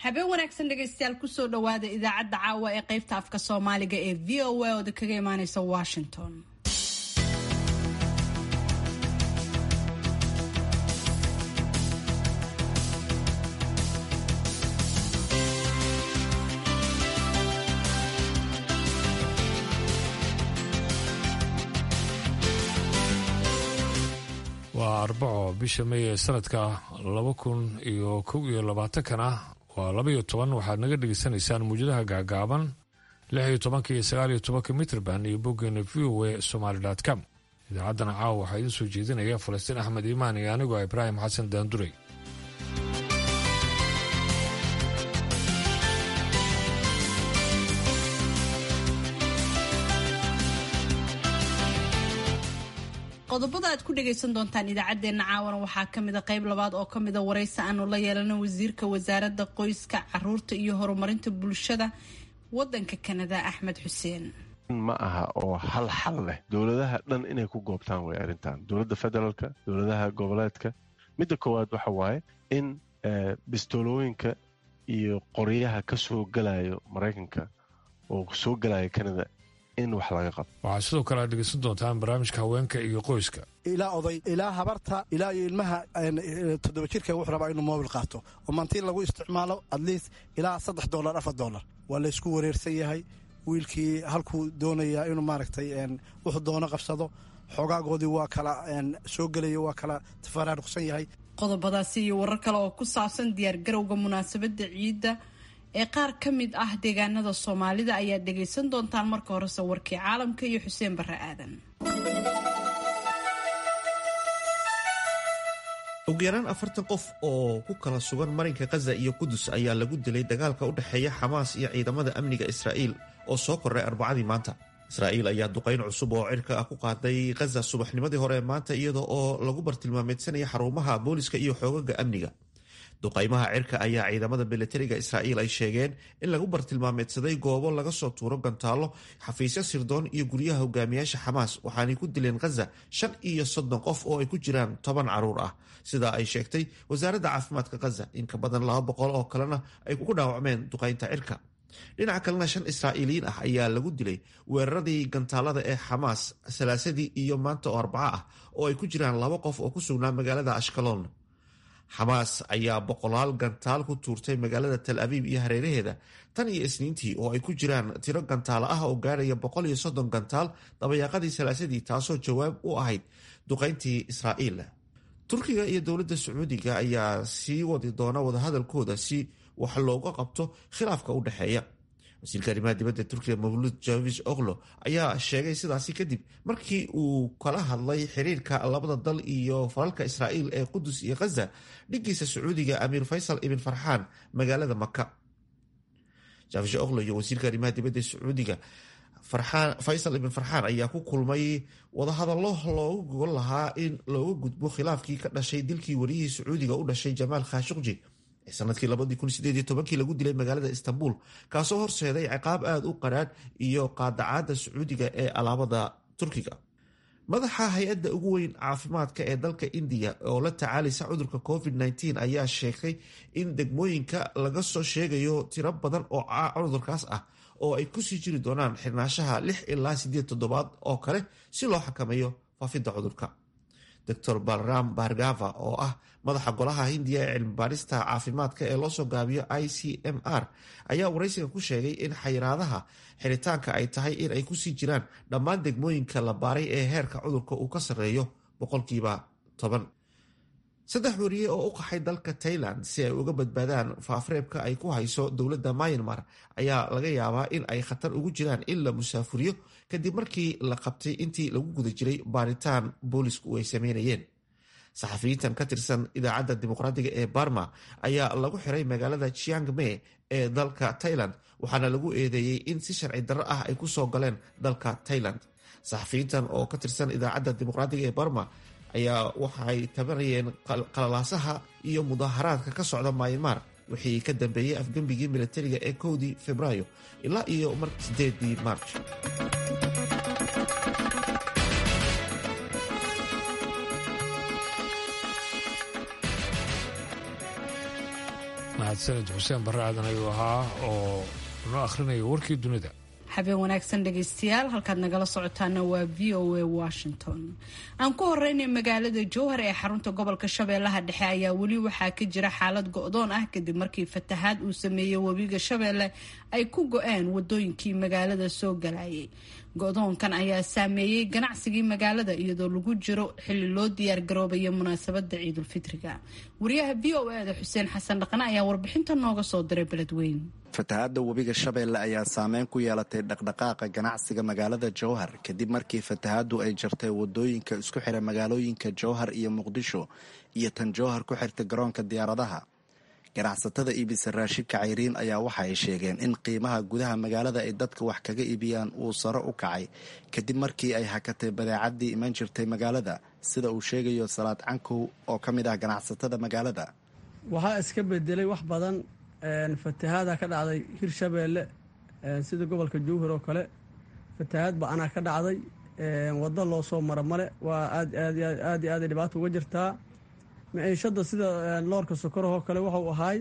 habeen wanaagsan dhegaystayaal kusoo dhowaada idaacadda caawa ee qaybta afka soomaaliga ee v o a ooda kaga imaaneysa washington waa arbaco bisha may ee sanadka laba kun iyo kow iyo labaatankana waa labaiyo toban waxaad naga dhegeysanaysaan muujadaha gaagaaban lix iyo tobanka iyo sagaal iyo tobanka mitrband iyo boggeena v o a somaali com idaacaddana caawa waxaa idiin soo jeedinaya falastiin axmed iimaan iyo anigoo ibraahim xasan daanduray qodobada aad ku dhagaysan doontaan idaacadeena caawana waxaa kamida qayb labaad oo kamida waraysi aanu la yeelano wasiirka wasaaradda qoyska caruurta iyo horumarinta bulshada wadanka kanada axmed xuseen ma aha oo hal xal leh dowladaha dhan inay ku goobtaan way arrintan dowladda federaalka dowladaha goboleedka midda koowaad waxa waaye in bistoolooyinka iyo qoryaha ka soo galayo maraykanka oo soo galaya kanada in wax laga qabo waxaa sidoo kale aad dhegeysan doontaan barnaamijka haweenka iyo qoyska ilaa oday ilaa habarta ilaa iyo ilmaha toddoba jirka wuxuu rabaa inuu moobil qaato oo maantii lagu isticmaalo atleast ilaa saddex dolar afar dolar waa laysku wareersan yahay wiilkii halkuu doonayaa inuu maaragtay wuxuu doono qabsado xoogaagoodii waa kala soo gelaya waa kala tafaraaruqsan yahay qodobadaasi iyo warar kale oo ku saabsan diyaargarowga munaasabadda ciidda ee qaar ka mid ah deegaanada soomaalida ayaad dhegaysan doontaan marka horese warkii caalamka iyo xuseen barre aadan ugu yaraan afartan qof oo ku kala sugan marinka khaza iyo qudus ayaa lagu dilay dagaalka u dhexeeya xamaas iyo ciidamada amniga israa'iil oo soo korray arbacadii maanta israa'iil ayaa duqayn cusub oo cirka ah ku qaaday khaza subaxnimadii hore ee maanta iyada oo lagu bartilmaameedsanaya xarumaha booliska iyo xoogaga amniga duqaymaha cirka ayaa ciidamada milatariga israa'iil ay sheegeen in lagu bartilmaameedsaday goobo laga soo tuuro gantaallo xafiisyo sirdoon iyo guryaha hogaamiyaasha xamaas waxaanay ku dileen khaza shan iyo soddon qof oo ay ku jiraan toban caruur ah sidaa ay sheegtay wasaaradda caafimaadka khaza in ka badan laba boqol oo kalena ay ku dhaawacmeen duqaynta cirka dhinaca kalena shan israa'iiliyiin ah ayaa lagu dilay weeraradii gantaalada ee xamaas salaasadii iyo maanta oo arbaco ah oo ay ku jiraan laba qof oo ku sugnaa magaalada ashkaloon xamaas ayaa boqolaal gantaal ku tuurtay magaalada tal abiib iyo hareeraheeda tan iyo isniintii oo ay ku jiraan tiro gantaalo ah oo gaaraya boqol iyo soddon gantaal dabayaaqadii salaasadii taasoo jawaab u ahayd duqayntii israa'iil turkiga iyo dowladda sacuudiga ayaa sii wadi doona wadahadalkooda si wax looga qabto khilaafka u dhexeeya wasiirka arrimaha dibadda turkiga mawlud javis oklo ayaa sheegay sidaasi kadib markii uu kala hadlay xiriirka labada dal iyo falalka israa'iil ee qudus iyo khaza dhigiisa sacuudiga amiir faysal ibn farxaan magaalada maka javis oklo iyo wasiirka arrimaha dibadda sacuudiga faysal ibn farxaan ayaa ku kulmay wadahadallo loogu gogol lahaa in looga gudbo khilaafkii ka dhashay dilkii wariyihii sacuudiga u dhashay jamaal khashuqji sanadkii labadii lagu dilay magaalada istanbul kaasoo horseeday ciqaab aada u qaraadh iyo qaadacaada sacuudiga ee alaabada turkiga madaxa hay-adda ugu weyn caafimaadka ee dalka indiya oo la tacaalaysa cudurka covid ayaa sheegay in degmooyinka laga soo sheegayo tiro badan oo cudurkaas ah oo ay kusii jiri doonaan xirnaanshaha lix ilaa sideed toddobaad oo kale si loo xakameeyo faafidda cudurka dor balram bargava oo ah madaxa golaha hindiya ee cilmi baarista caafimaadka ee loosoo gaabiyo i c m r ayaa waraysiga ku sheegay in xayiraadaha xiritaanka ay tahay in ay kusii jiraan dhammaan degmooyinka la baaray ee heerka cudurka uu ka sarreeyo boqolkiiba toban saddex wariye oo u qaxay dalka tailand si ay uga badbaadaan faafreebka ay ku hayso dowladda myanmar ayaa laga yaabaa in ay khatar ugu jiraan in la musaafuriyo kadib markii la qabtay intii lagu guda jiray baaritaan boolisku ay sameynayeen saxafiyiintan ka tirsan idaacadda dimuqraadiga ee barma ayaa lagu xiray magaalada chiangme ee dalka tailand waxaana lagu eedeeyey in si sharci darro ah ay kusoo galeen dalka tailand saxafiyiintan oo ka tirsan idaacadda dimuqraadiga ee barma ayaa waxay tabanayeen qalalaasaha iyo mudaaharaadka ka socda mayanmar wixii ka dambeeyey afgembigii milatariga ee kowdii febraayo ilaa iyo mar sideedii maarj mahadsanid xuseen barre aadan ayuu ahaa oo noo akhrinaya warkii dunida habeen wanaagsan dhegaystayaal halkaad nagala socotaana waa v o a washington aan ku horeynay magaalada jowhar ee xarunta gobolka shabeellaha dhexe ayaa weli waxaa ka jira xaalad go-doon ah kadib markii fatahaad uu sameeyey webiga shabeelle ay ku go-een wadooyinkii magaalada soo galayay go-doonkan ayaa saameeyey ganacsigii magaalada iyadoo lagu jiro xilli loo diyaar garoobaya munaasabada ciidulfitriga wariyaha v o e da xuseen xasan dhaqane ayaa warbixinta nooga soo diray beledweyn fatahaadda webiga shabeelle ayaa saameyn ku yeelatay dhaqdhaqaaqa ganacsiga magaalada jowhar kadib markii fatahaaddu ay jartay wadooyinka isku xira magaalooyinka jowhar iyo muqdisho iyo tan jowhar ku xirta garoonka diyaaradaha ganacsatada iibisa raashinka cayriin ayaa waxa ay sheegeen in qiimaha gudaha magaalada ay dadka wax kaga iibiyaan uu sare u kacay kadib markii ay hakatay badeecadii iman jirtay magaalada sida uu sheegayo salaad cankow oo ka mid ah ganacsatada magaalada waxaa iska bedelay wax badan fatahaada ka dhacday hirshabeelle sida gobolka jowhar oo kale fatahaad ba-anaa ka dhacday waddo loo soo maro male waa aad aad aad iyo aaday dhibaato uga jirtaa maciishadda sida loorka sokorahoo kale waxau ahaay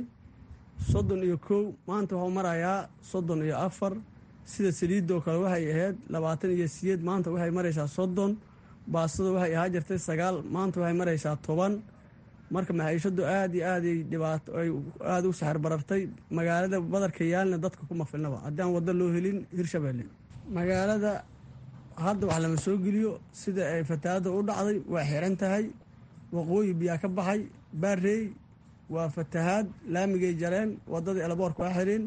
soddon iyo kow maanta waxuu marayaa soddon iyo afar sida saliidoo kale waxay ahayd labaatan iyo siyeed maanta waxay maraysaa soddon baastada waxay ahaa jirtay sagaal maanta waxay maraysaa toban marka maciishadu aad iyo aaday dhibaato ay aada u saxar barartay magaalada badarka yaalna dadka kuma filnaba haddii aan waddo loo helin hirshabeelle magaalada hadda wax lama soo geliyo sida ay fatahaadda u dhacday waa xiran tahay waqooyi biyaa ka baxay baarey waa fatahaad laamigay jareen wadadii elaboorka waa xireen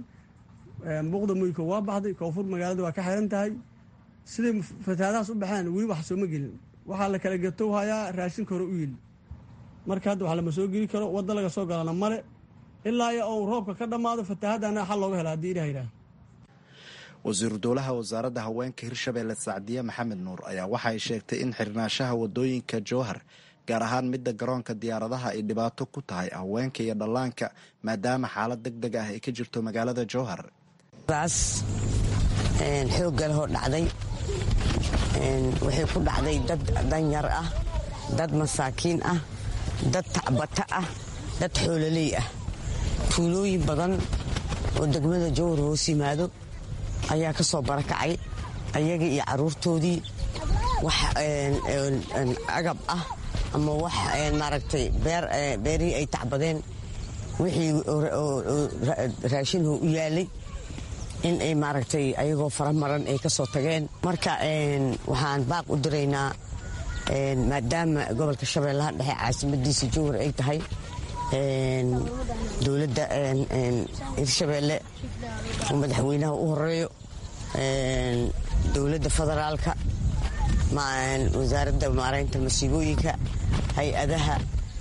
buuqda moyko waa baxday koonfur magaalada waa ka xiran tahay siday fatahaadahaas u baxeen weli wax sooma gelin waxaa la kala gato hayaa raashinka hore u yili marka hadda wax lama soo geli karo wadda laga soo galana male ilaa iyo ou roobka ka dhammaado fatahaadana xal looga hela haddii ilah yidhaah wasiiru dowlaha wasaaradda haweenka hirshabeelle sacdiye maxamed nuur ayaa waxa ay sheegtay in xirnaanshaha wadooyinka jowhar gaar ahaan midda garoonka diyaaradaha ay dhibaato ku tahay haweenka iyo dhallaanka maadaama xaalad deg deg ah ay ka jirto magaalada jowhar daas xoogga lehoo dhacday waxay ku dhacday dad danyar ah dad masaakiin ah dad tacbata ah dad xoololey ah tuulooyin badan oo degmada jowhar hoos yimaado ayaa ka soo barakacay ayaga iyo caruurtoodii wax agab ah ama wax maaragtay beerihii ay tacbadeen wixii raashinho u yaalay in ay maaragtay ayagoo faramaran ay ka soo tageen marka waxaan baaq u diraynaa maadaama gobolka shabeellaha dhexe caasimadiisa jowhar ay tahay dowladda hirshabeelle oo madaxweynaha u horeeyo dowladda federaalka wasaaradda maaraynta masiibooyinka hay-adaha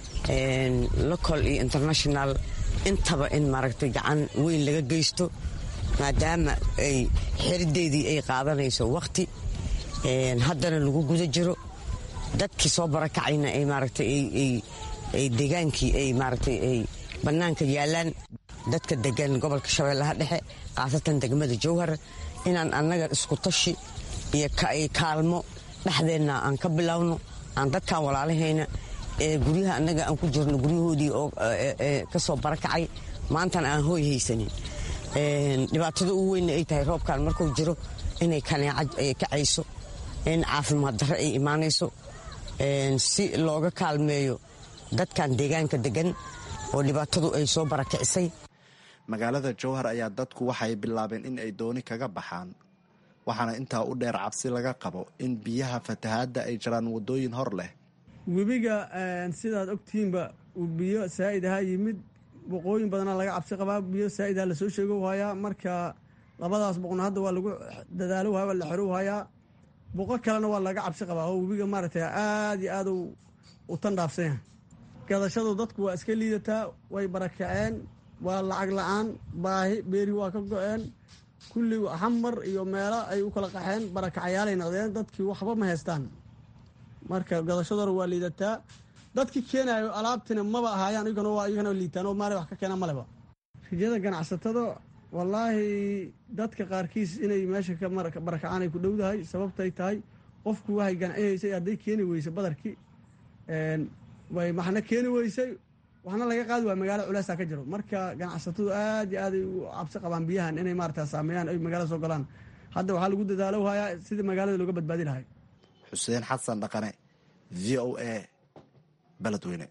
local iyo international intaba in maaragtay gacan weyn laga geysto maadaama ay xerideedii ay qaadanayso wakhti haddana lagu guda jiro dadkii soo barakacayna ay maaragtay ay degaankii ay maaragtay ay bannaanka yaalaan dadka degan gobolka shabeellaha dhexe khaasatan degmada jowhar inaan annaga isku tashi iyo kaalmo dhexdeenna aan ka bilowno aan dadkan walaalahayna ee guryaha annaga aan ku jirno guryahoodii oo ka soo barakacay maantana aan hooy haysanin dhibaatada ugu weynna ay tahay roobkan markuu jiro inay kaneecad kacayso in caafimaad darre ay imaanayso si looga kaalmeeyo dadkan deegaanka degan oo dhibaatadu ay soo barakicisay magaalada jowhar ayaa dadku waxay bilaabeen in ay dooni kaga baxaan waxaana intaa u dheer cabsi laga qabo in biyaha fatahaadda ay jiraan wadooyin hor leh webiga sidaad ogtihiinba uu biyo saa'id ahaa yimid boqooyin badanaa laga cabsi qabaa biyo saa'idha lasoo sheego hayaa marka labadaas boqona hadda waa lagu dadaalo waa la xero hayaa boqo kalena waa laga cabsi qabaa oo webiga maaragtay aad iyo aad u tandhaafsan yahay gadashadu dadku waa iska liidataa way barakaceen waa lacag la-aan baahi beeri waa ka go-een kulli xamar iyo meelo ay u kala qaxeen barakacayaalay noqdeen dadkii waxba ma haystaan marka gadashadooda waa liidataa dadkii keenayo alaabtina maba ahaayaan iyagana waa iyagana liitaan oo maali wax ka keena maleba rajada ganacsatada wallaahi dadka qaarkiis inay meesha ka barakacaan ay ku dhowdahay sababtay tahay qofku waxay ganacinaysay hadday keeni weyse badarkii way maxna keeni weysay waxna laga qaadi waaya magaalo culeysaa ka jiro marka ganacsatadu aad iyo aaday u cabsi qabaan biyahan inay maarata saameeyaan ay magaalada soo galaan hadda waxaa lagu dadaalo hayaa sidii magaalada looga badbaadi lahay xuseen xasan dhaqane v o a beledweyne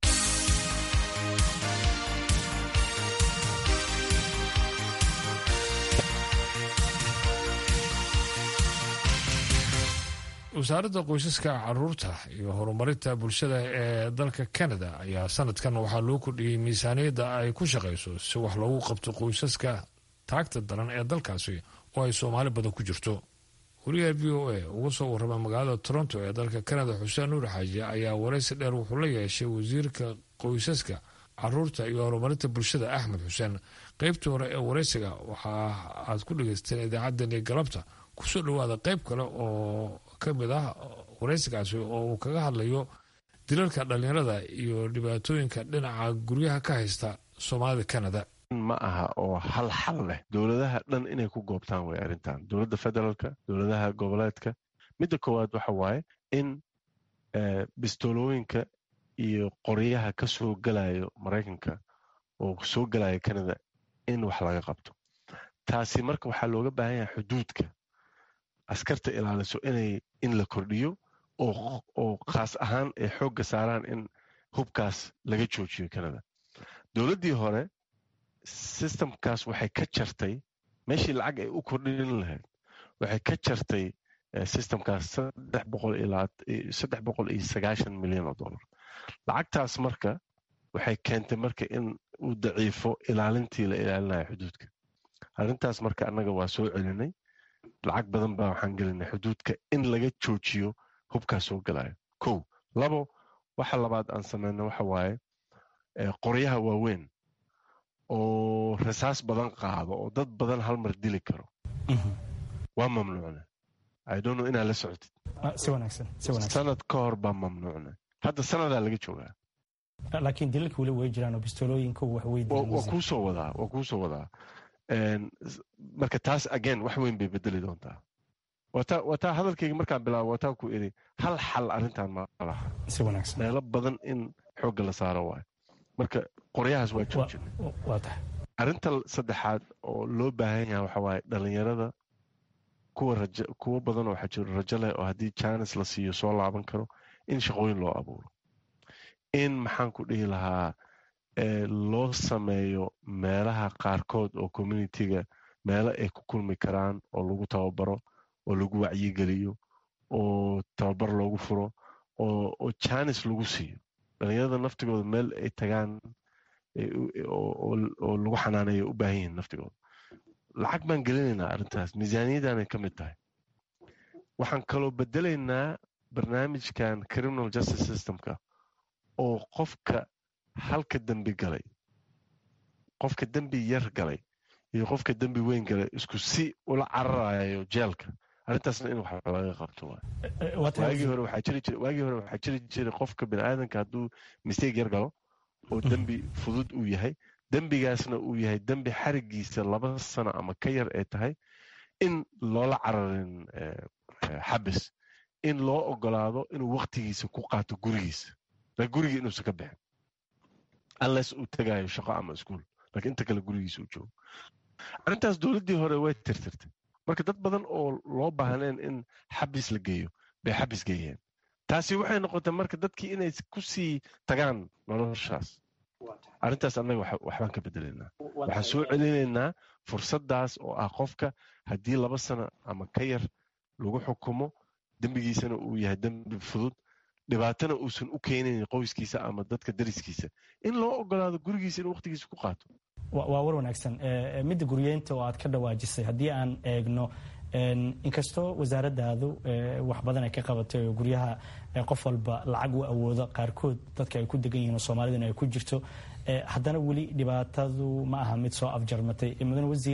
wasaaradda qoysaska caruurta iyo horumarinta bulshada ee dalka canada ayaa sanadkan waxaa loo kordhiyey miisaaniyadda ay ku shaqayso si wax loogu qabto qoysaska taagta daran ee dalkaasi oo ay soomaali badan ku jirto wariyaha v o a uga soo warrama magaalada toronto ee dalka canada xuseen nuur xaaji ayaa waraysi dheer wuxuu la yeeshay wasiirka qoysaska caruurta iyo horumarinta bulshada axmed xuseen qeybtii hore ee waraysiga waxa aad ku dhagaysteen idaacaddani galabta kusoo dhawaada qeyb kale oo ka mid ah waraysigaasi oo uu kaga hadlayo dilalka dhallinyarada iyo dhibaatooyinka dhinaca guryaha ka haysta soomaalida canada ma aha oo hal xal leh dowladaha dhan inay ku goobtaan way arrintan dowladda federaalka dowladaha goboleedka midda koowaad waxa waaye in bistoolooyinka iyo qoryaha ka soo galayo maraykanka oo soo galaya canada in wax laga qabto taasi marka waxaa looga baahan yahay xuduudka askarta ilaaliso inay in la kordhiyo oo khaas ahaan ay xoogga saaraan in hubkaas laga joojiyo canada dowladdii hore systemkaas waxay ka jartay meeshii lacag ay u kordhin lahayd waxay ka jartay systemkaas saddex boqol iyo sagaashan milyan oo dollar lacagtaas marka waxay keentay marka in uu daciifo ilaalintii la ilaalinayo xuduudka arrintaas marka annaga waa soo celinay lacag badan baa waxaan gelinay xuduudka in laga joojiyo hubkaas soo galayo kow labo waxa labaad aan sameyno waxa waaye qoryaha waaweyn oo rasaas badan qaado oo dad badan hal mar dili karo waa mamnuucna idono inaad la socotid sanad ka hor baa mamnuucna hadda sanadaa laga joogaa laakiin dilalka weli way jiraan oo bistolooyinka waa kuu soo wadaa waa kuu soo wadaa marka taas again wax weyn bay bedeli doontaa wataa hadalkayga markaan bilaabo wataa ku iri hal xal arrintan ma laha meelo badan in xoogga la saaro waayo marka qoryahaas waa joojinay arrinta saddexaad oo loo baahan yahay waxa waaye dhallinyarada kuwa raja kuwo badan oo waxaa jiro rajo leh oo haddii jaanis la siiyo soo laaban karo in shaqooyin loo abuuro in maxaan ku dhihi lahaa loo sameeyo meelaha qaarkood oo communitiga meelo ay ku kulmi karaan oo lagu tababaro oo lagu wacyigeliyo oo tababar loogu furo oo jaanis lagu siiyo dhalinyarada naftigooda meel ay tagaan oo lagu xanaaneeyo u baahan yihiin naftigooda lacag baan gelinaynaa arrintaas miisaaniyadaanay ka mid tahay waxaan kaloo bedelaynaa barnaamijkan criminal justice systemka oo qofka halka dembi galay qofka dembi yar galay iyo qofka dembi weyn galay isku si ula cararayo jeelka arrintaasna in wax laga qabto waagii hore waxaa jiri jiray qofka biniaadanka hadduu mistake yar galo oo dembi fudud uu yahay dembigaasna uu yahay dembi xarigiisa laba sano ama ka yar ay tahay in loola cararin xabis in loo ogolaado inuu waktigiisa ku qaato gurigiisa la guriga inuusan ka bixin unless uu tagayo shaqo ama iskuol lakiin inta kale gurigiisa uu joogo arrintaas dowladdii hore way tirtirtay marka dad badan oo loo baahneen in xabis la geeyo bay xabis geeyeen taasi waxay noqotay marka dadkii inay ku sii tagaan noloshaas arrintaas annaga waxbaan ka bedelaynaa waxaan soo celinaynaa fursaddaas oo ah qofka haddii laba sano ama ka yar lagu xukumo dembigiisana uu yahay dembi fudud dhibaatana uusan u keenayn qoyskiisa ama dadka dariskiisa in loo ogolaado gurigiisa in waqtigiisa ku qaato waa war wanaagsan midda guryeynta oo aad ka dhawaajisay haddii aan eegno inkastoo wasaaradaadu wax badan ay ka qabatay oo guryaha qof walba lacag u awoodo qaarkood dadka ay ku degan yihiin oo soomaaliduna ay ku jirto haddana weli dhibaatadu ma aha mid soo afjarmatay mudane wasiir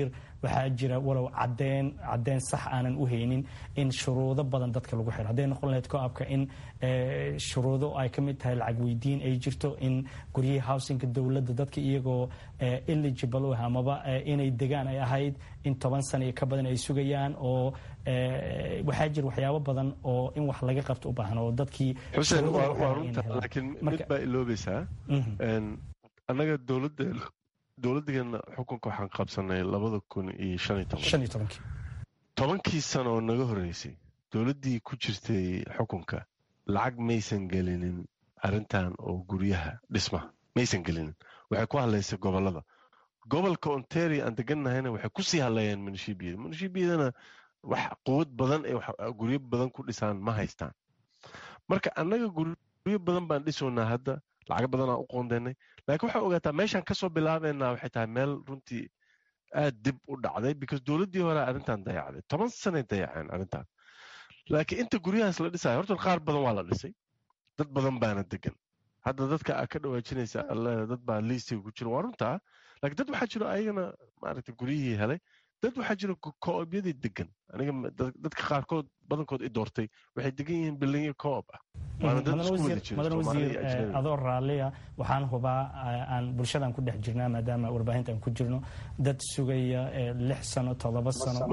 waxaa jira walow cadeen cadeen sax aanan u haynin in shuruudo badan dadka lagu xiro hadday noqon lahayd co-abka in shuruudo ay ka mid tahay lacag weydiin ay jirto in guryihii housingka dowladda dadka iyagoo eligible u ah amaba inay degaan ay ahayd in toban sana iyo ka badan ay sugayaan oo waxaa jira waxyaabo badan oo in wax laga qabto u baahan oo dadkii xuseen waa runta laakiin mid baa iloobaysaa annaga dowladda dowladdeena xukunka waxaan qabsanay labada kun iyo shan iyo toban tobankii sano oo naga horreysay dowladdii ku jirtay xukunka lacag maysan gelinin arrintan oo guryaha dhismaha maysan gelinin waxay ku hadlaysay gobollada gobolka ontario aan degannahayna waxay ku sii hadlayeen munishibiyada munishibiyadana wax quwad badan ee guryo badan ku dhisaan ma haystaan marka annaga guryo badan baan dhisoonaa hadda lacago badanaa u qoondeynay laakiin waxaa ogaataa meeshaan kasoo bilaabeynaa waxay tahay meel runtii aad dib u dhacday because dowladdii hore arrintan dayacday toban sanay dayaceen arrintan laakiin inta guryahaas la dhisayo horta qaar badan waa la dhisay dad badan baana degan hadda dadka aa ka dhawaajinaysa alle dad baa liistiga ku jira waa runtaa laakiin dad waxaa jiro ayagana maaragtay guryihii helay dad waxaa jira co-obyadii degan aniga dadka qaarkood badankood i doortay waxay degan yihiin bilinyo co-op ah madan wasiir adoo raalliya waxaan hubaa aan bulshadan ku dhex jirnaa maadaama warbaahinta aan ku jirno dad sugaya lix sano todoba sano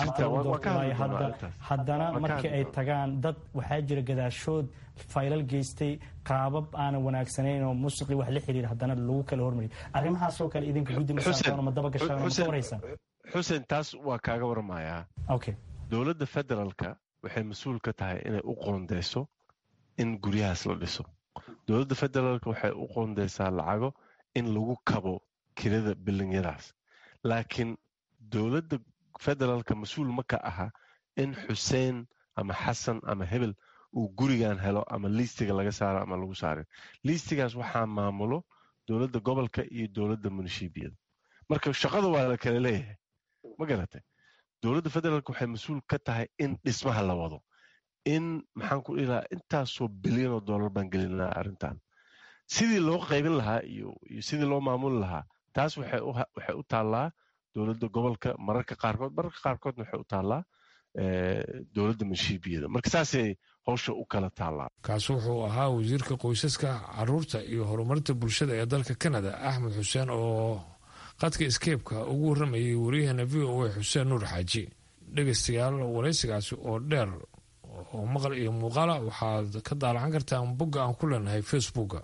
haddana markii ay tagaan dad waxaa jira gadaashood faylal geystay qaabab aanan wanaagsanayn oo musiqii wax la xiriira haddana lagu kala hormariyay arrimahaasoo kale idinka guddi masaartoona ma daba gashaan ma ka waraysaan xuseen taas waa kaaga waramayaa dowladda federaalka waxay mas-uul ka tahay inay u qoondeyso in guryahaas la dhiso dowladda federaalka waxay u qoondeysaa lacago in lagu kabo kirada bilinyadaas laakiin dowladda federaalka mas-uul ma ka aha in xuseen ama xasan ama hebel uu gurigan helo ama liistiga laga saaro ama lagu saarin liistigaas waxaa maamulo dowladda gobolka iyo dowladda munishibiyada marka shaqada waa la kala leeyahay ma garatay dowladda federaalk waxay mas-uul ka tahay in dhismaha la wado in maxaan ku dhihi lahaa intaasoo bilyan oo dollar baan gelinaa arrintan sidii loo qaybin lahaa iyo iyo sidii loo maamuli lahaa taas waxay u taallaa dowladda gobolka mararka qaarkood mararka qaarkoodna waxay u taallaa dowladda manshiibiyada marka saasay howsha u kala taallaa kaasi wuxuu ahaa wasiirka qoysaska caruurta iyo horumarinta bulshada ee dalka canada axmed xuseen oo qadka iskeebka ugu warramayay waryaheena v o a xuseen nuur xaaji dhegaystayaal waraysigaasi oo dheer oo maqal iyo muuqaala waxaad ka daalacan kartaan bogga aan ku leenahay facebooka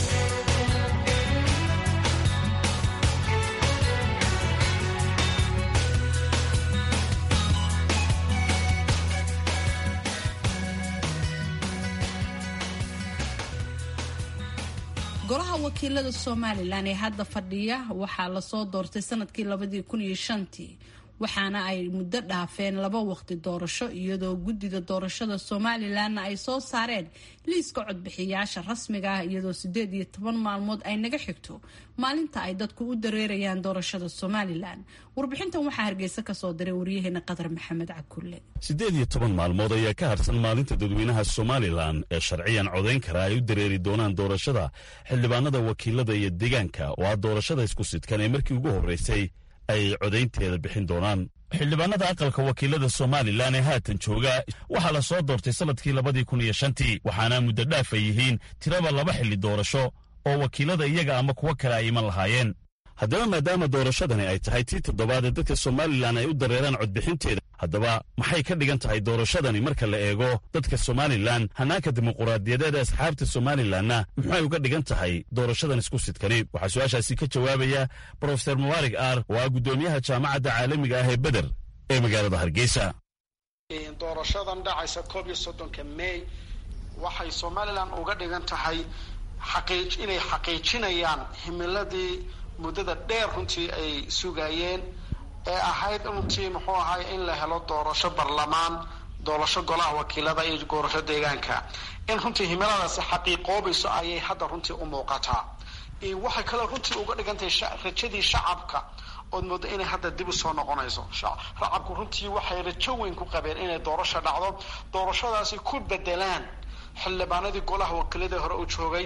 golaha wakiilada somalilan ee hadda fadhiya waxaa lasoo doortay sanadkii labadii kun iyo shantii waxaana ay muddo dhaafeen laba waqti doorasho iyadoo guddida doorashada somalilanna ay soo saareen liiska codbixiyaasha rasmiga ah iyadoo sideed iyo toban maalmood ay naga xigto maalinta ay dadku u dareerayaan doorashada somalilan warbixintan waxaa hargeysa kasoo diray waryaheena qadar maxamed cakulle siddeed iyo toban maalmood ayaa ka harsan maalinta dadweynaha somalilan ee sharciyan codayn kara ay u dareeri doonaan doorashada xildhibaanada wakiilada iyo deegaanka oo ah doorashada isku sidkan ee markii ugu horreysay ay codaynteeda bixin doonaan xildhibaanada aqalka wakiilada somalilan ee haatan jooga waxaa la soo doortay sannadkii labadii kun iyo shantii waxaana muddo dhaaf ay yihiin tiraba laba xilli doorasho oo wakiilada iyaga ama kuwo kale ay iman lahaayeen haddaba maadaama doorashadani ay tahay tii toddobaad ee dadka somalilan ay u dareeraan codbixinteeda haddaba maxay ka dhigan tahay doorashadani marka la eego dadka somalilan hannaanka dimuquraadiyadeed ee asxaabta somalilanna muxuay uga dhigan tahay doorashadan isku sidkani waxaa su-aashaasi ka jawaabaya brofeser mubarig ar oo ah guddoomiyaha jaamacadda caalamiga ah ee beder ee magaalada hargeysa doorashadan dhacaysa koob iyo soddonka mey waxay somalilan uga dhigan tahay inay xaqiijinayaan himiladii muddada dheer runtii ay sugayeen ee ahayd runtii muxuu ahay in la helo doorasho barlamaan doorasho golaha wakiilada iyo doorasho deegaanka in runtii himiladaasi xaqiiqoobayso ayay hadda runtii u muuqataa waxay kaloo runtii uga dhigantahay rajadii shacabka ood moodo inay hadda dib u soo noqonayso shacabku runtii waxay rajo weyn ku qabeen inay doorasho dhacdo doorashadaasi ku bedelaan xildhibaanadii golaha wakiilada hore u joogay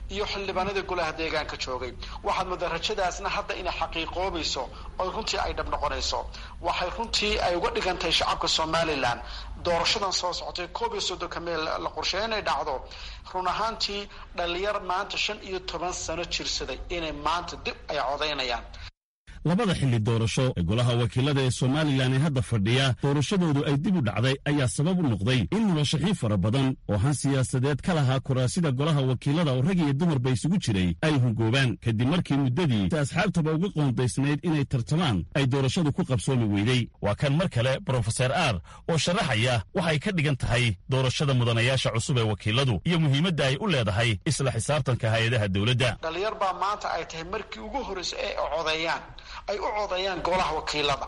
iyo xildhibaanadii golaha deegaanka joogay waxaad moodaa rajadaasna hadda inay xaqiiqoobayso oo runtii ay dhab noqonayso waxay runtii ay uga dhigantahay shacabka somalilan doorashadan soo socotay koob iyo soddonka meel la qorsheeya inay dhacdo run ahaantii dhalinyar maanta shan iyo toban sano jirsaday inay maanta dib ay codaynayaan labada xilli doorasho ee golaha wakiilada ee somalilan ee hadda fadhiya doorashadoodu ay dib u dhacday ayaa sabab u noqday in murashaxiin fara badan oo han siyaasadeed ka lahaa kuraasida golaha wakiilada oo rag iyo dumarba isugu jiray ay hungoobaan kadib markii muddadii si asxaabtaba uga qoondaysnayd inay tartamaan ay doorashadu ku qabsoomi weydey waa kan mar kale brofeser aar oo sharaxaya waxay ka dhigan tahay doorashada mudanayaasha cusub ee wakiiladu iyo muhiimadda ay u leedahay isla xisaabtanka hay-adaha dowladda dhalinyar baa maanta ay tahay markii ugu horreysay ee codeeyaan ay u codeeyaan golaha wakiilada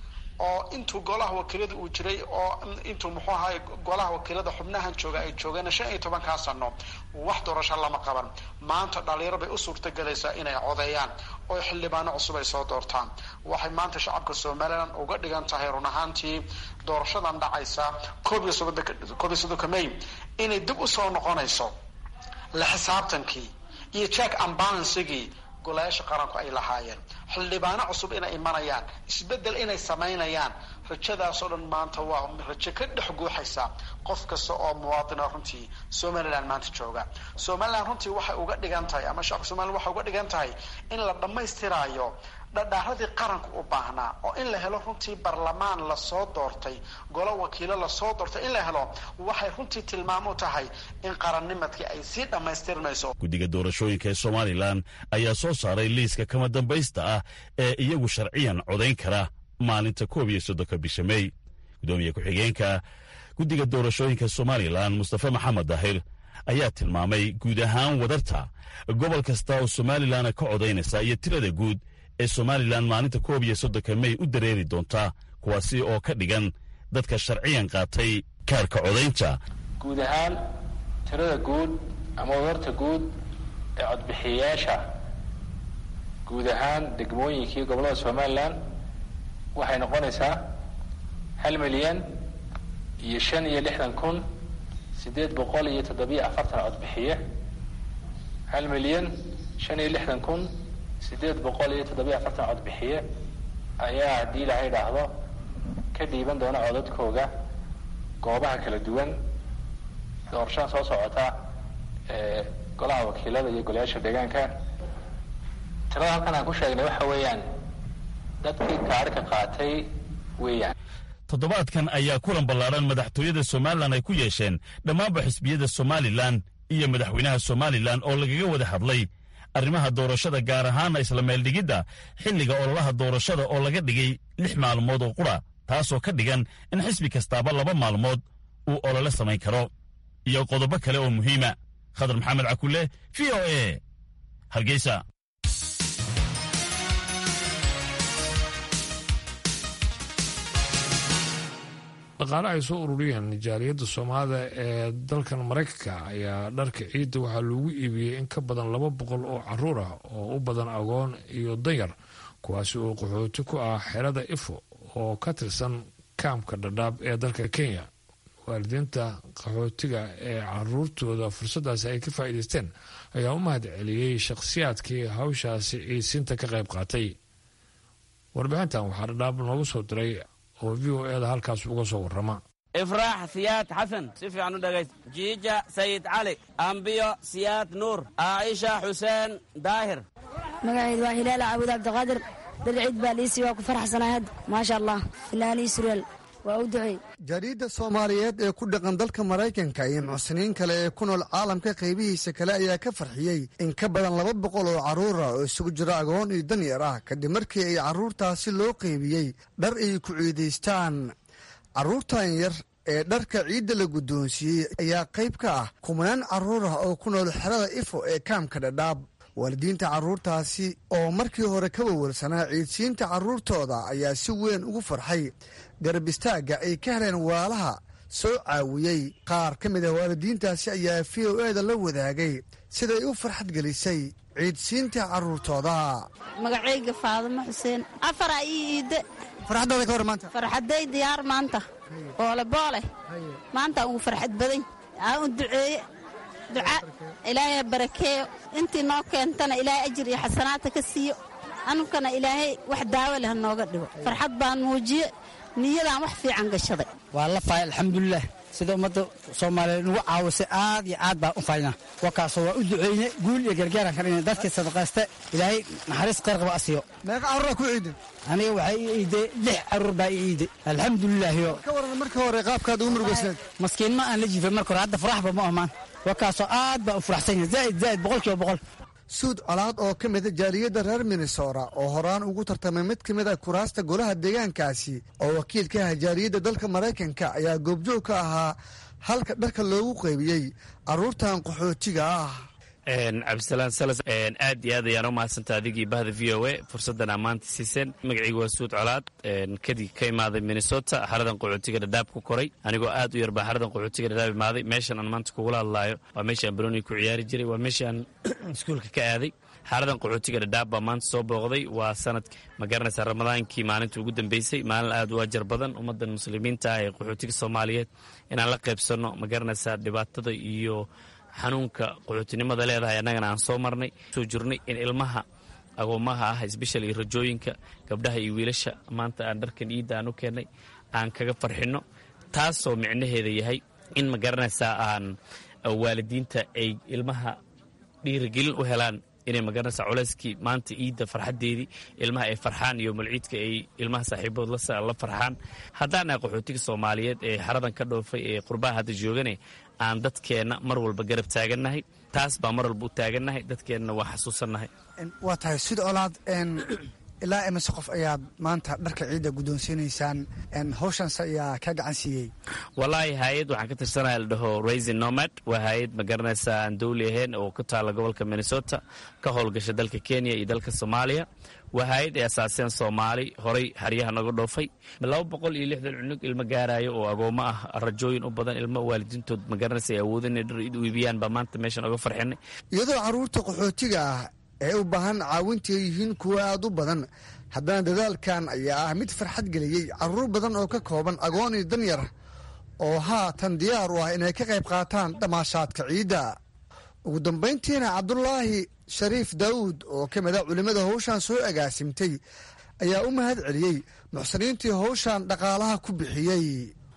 oo intuu golaha wakiilada uu jiray oo intuu muxuu ahaay golaha wakiilada xubnahan jooga ay joogeen shan iyo tobankaa sano wax doorasho lama qaban maanta dhalinyaro bay u suurtagelaysaa inay codeeyaan oo xildhibaano cusub ay soo doortaan waxay maanta shacabka somalilan uga dhigan tahay run ahaantii doorashadan dhacaysa koob iyo soddonka koob iyo soddonka may inay dib usoo noqonayso la xisaabtankii iyo jack ambalansigii golayaasha qaranku ay lahaayeen xildhibaano cusub inay imanayaan isbedel inay samaynayaan rajadaasoo dhan maanta waa rajo ka dhex guuxaysa qof kasta oo muwaadina runtii somalilan maanta jooga somalilan runtii waxay uga dhigan tahay ama shacabka somalilan waxay uga dhigan tahay in la dhammaystiraayo dhadhaaradii qaranku u baahnaa oo in la helo runtii barlamaan lasoo doortay golo wakiilo lasoo doortay in la helo waxay runtii tilmaam u tahay in qarannimadkii ay sii dhammaystirmayso guddiga doorashooyinka ee somalilan ayaa soo saaray liiska kama dambaysta ah ee iyagu sharciyan codayn kara maalinta koob iyo soddonka bisha mey gudoomiye ku-xigeenka guddiga doorashooyinka somalilan mustafe maxamed daahir ayaa tilmaamay guud ahaan wadarta gobol kasta oo somalilan ka codaynaysa iyo tirada guud ee somalilan maalinta koob iyo soddonka mey u dareeri doonta kuwaasi oo ka dhigan dadka sharciyan qaatay kaarka codaynta guud ahaan tirada guud ama wadarta guud ee codbixiyayaasha guud ahaan degmooyinkii gobollada somalilan waxay noqonaysaa hal milyan iyo shan iyo lixdan kun siddeed boqol iyo toddobiyo afartan codbixiye hal milyan shan iyo lixdan kun siddeed boqol iyo toddobiyo afartan codbixiye ayaa haddii ilaahay idhaahdo ka dhiiban doona codadkooga goobaha kala duwan doorashada soo socota ee golaha wakiilada iyo golayaasha deegaanka tirada halkan aan ku sheegnay waxa weeyaan dadkii kaarhka qaatay weeyaan toddobaadkan ayaa kulan ballaadhan madaxtooyada somalilan ay ku yeesheen dhammaanba xisbiyada somalilan iyo madaxweynaha somalilan oo lagaga wada hadlay arrimaha doorashada gaar ahaana isla meeldhigidda xilliga ololaha doorashada oo laga dhigay lix maalmood oo qura taasoo ka dhigan in xisbi kastaaba laba maalmood uu olole samayn karo iyo qodobo kale oo muhiima khadar maxamed cakulle v o e hargeysa dhaqaale ay soo ururiyeen jaaliyadda soomaalida ee dalkan maraykanka ayaa dharka ciidda waxaa loogu iibiyey in ka badan laba boqol oo caruur ah oo u badan agoon iyo danyar kuwaasi oo qaxooti ku ah xerada ifo oo ka tirsan kaamka dhadhaab ee dalka kenya waalidiinta qaxootiga ee caruurtooda fursaddaasi ay ka faa'iidaysteen ayaa u mahad celiyey shakhsiyaadkii hawshaasi ciidsiinta ka qayb qaatay warbixintan waxaa dhadhaab noogu soo diray oo v o eda halkaas uga soo warrama ifraax siyaad xasan si fiican u dhegayst jiija sayid cali ambiyo siyaad nuur caaisha xuseen daahir magaceedu waa hilaal caawud cabdiqaadir dad ciid baa liisii waa ku faraxsanahay hadda maasha allah finaanii suryaal waa u duceey jariidda soomaaliyeed ee ku dhaqan dalka maraykanka iyo muxsiniin kale ee ku nool caalamka qaybihiisa kale ayaa ka farxiyey in ka badan laba boqol oo carruura oo isugu jira agoon iyo danyar ah kadib markii ay carruurtaasi loo qeybiyey dhar ay ku ciidaystaan carruurtan yar ee dharka ciidda la guddoonsiiyey ayaa qayb ka ah kumanaan carruur ah oo ku nool xerada ifo ee kaamka dhadhaab waalidiinta carruurtaasi oo markii hore ka wawalsanaa ciidsiinta carruurtooda ayaa si weyn ugu farxay garab istaagga ay ka heleen waalaha soo caawiyey qaar ka mid a waalidiintaasi ayaa v o eda la wadaagay siday u farxad gelisay ciidsiinta carruurtooda magacayga faadimo xuseen afaraa ii iidde farxaddaada ka hor maanta farxadday diyaar maanta boole boole maanta ugu farxad badan aa u duceeye duca ilaahay barakeeyo intii noo keentana ilaahay ajir iyo xasanaadta ka siiyo anugkana ilaahay wax daawo leh nooga dhigo farxad baan muujiye niyadaan wax fiican gashaday waa la faay alxamdulilah sida ummadda soomaaliyeed nagu caawisay aad iyo aad baan u faynaa wakaasoo waa u duceyne guul iyo gargaaraan ka dhigna dadkii sadaqayste ilaahay naxariis khayr qaba asiyo meeqa carruuraa ku ciiday aniga waxaa ii iiday lix carruur baa ii iiday alxamdulilaahiyo ka waran markii hore qaabkaad ugu murugaysaneed maskiin ma aan la jiifay marka hore hadda faraxba ma ahmaan wakaasoo aad baan u faraxsan yahay zaa'id zaa'id boqol kiiba boqol suud colaad oo ka mida jaaliyadda reer minnesota oo horaan ugu tartamay mid ka mid a kuraasta golaha deegaankaasi oo wakiil ka ah jaaliyadda dalka maraykanka ayaa goobjoog ka ahaa halka dharka loogu qaybiyey carruurtan qaxootiga ah cabdisalaan salas aad iyo aad ayaan u mahadsanta adigii bahda v o a fursaddan ammaanta siiseen magacaygu waa suud colaad kadib ka imaaday minnesota xaradan qaxootiga dhadhaab ku koray anigoo aad u yar baa xaradan qaxootiga dhadhaab imaaday meeshan aan maanta kugula hadlaayo waa meesha aan baroniga ku ciyaari jiray waa meesha aan iskuulka ka aaday xaradan qaxootiga dhadhaab baa maanta soo booqday waa sanadki ma garanaysaa ramadaankii maalinta ugu dambeysay maalin aad u ajar badan ummaddan muslimiinta ah ee qaxootiga soomaaliyeed inaan la qaybsanno ma garanaysaa dhibaatada iyo xanuunka qaxootinimada leedahay annagana aan soo marnay soo jirnay in ilmaha agoomaha ah isbeshal iyo rajooyinka gabdhaha iyo wiilasha maanta aan dharkan iidda aan u keennay aan kaga farxinno taasoo micnaheeda yahay in ma garanaysaa aan waalidiinta ay ilmaha dhiirigelin u helaan inay magaranaysaa culeyskii maanta iidda farxaddeedii ilmaha ay farxaan iyo malciidka ay ilmaha saaxiibood la farxaan haddaan ah qaxootiga soomaaliyeed ee xaradan ka dhoofay ee qurbaha hadda joogane aan dadkeenna mar walba garab taagannahay taas baa mar walba u taagannahay dadkeennana waa xasuusannahay waa tahay sid colaad ilaa imise qof ayaad maanta dharka ciidda guddoonsiinaysaan hawshanse ayaa ka gacan siiyey wallaahi hay-ad waxaan ka tirsanaya la dhaho raisin nomad waa hay-ad ma garanaysaa aan dawli ahayn oo ku taalla gobolka minnesota ka howlgasha dalka kenya iyo dalka soomaaliya waa hay-ad ay asaaseen soomaali horay xeryaha naga dhoofay laba boqol iyo lixdan cunug ilmo gaarayo oo agoommo ah rajooyin u badan ilmo waalidiintood ma garanaysa ay awoodin inay dhar u iibiyaan baa maanta meeshan oga farxinay iyadoo carruurta qaxootiga ah ee u baahan caawinta yihiin kuwa aad u badan haddana dadaalkan ayaa ah mid farxad geliyey carruur badan oo ka kooban agoon iyo danyar oo haatan diyaar u ah inay ka qayb qaataan damaashaadka ciidda ugu dambayntiina cabdulaahi shariif daawuud oo ka mid a culimmada howshan soo agaasimtay ayaa u mahad celiyey muxsiniintii howshan dhaqaalaha ku bixiyey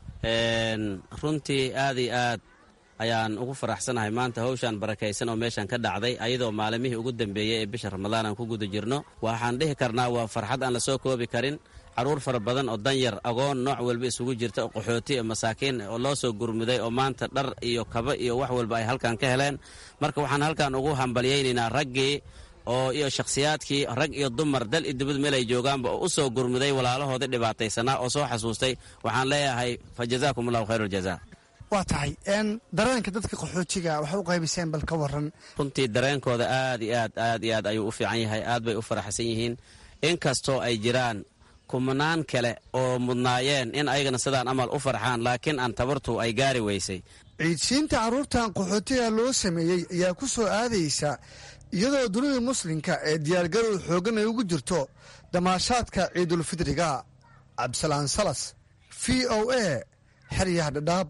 runtii aad iyo aad ayaan ugu faraxsanahay maanta hawshan barakaysan oo meeshan ka dhacday ayadoo maalimihii ugu dambeeyey ee bisha ramadaan aan ku guda jirno waxaan dhihi karnaa waa farxad aan la soo koobi karin carruur fara badan oo danyar agoon nooc walba isugu jirta oo qaxooti oo masaakiin oo loo soo gurmuday oo maanta dhar iyo kaba iyo wax walba ay halkan ka heleen marka waxaan halkan ugu hambalyaynaynaa raggii oo iyo shakhsiyaadkii rag iyo dumar dal iyo dibad meel ay joogaanba oo u soo gurmuday walaalahoodii dhibaataysanaa oo soo xasuustay waxaan leeyahay fa jazaakum allahu khayr aljaza waa tahay dareenka dadka qaxootiga waxay u qaybiseen bal ka waran runtii dareenkooda aad iyo aad aad iyo aad ayuu u fiican yahay aad bay u faraxsan yihiin inkastoo ay jiraan kumanaan kale oo mudnaayeen in ayagana sidaan amal u farxaan laakiin aan tabartu ay gaari weysay ciidsiinta carruurtan qaxootiga loo sameeyey ayaa ku soo aadaysa iyadoo dunida muslimka ee diyaargarow xooggan ay ugu jirto damaashaadka ciidulfidriga cabdisalaan salas v o a xeryaha dhadhaab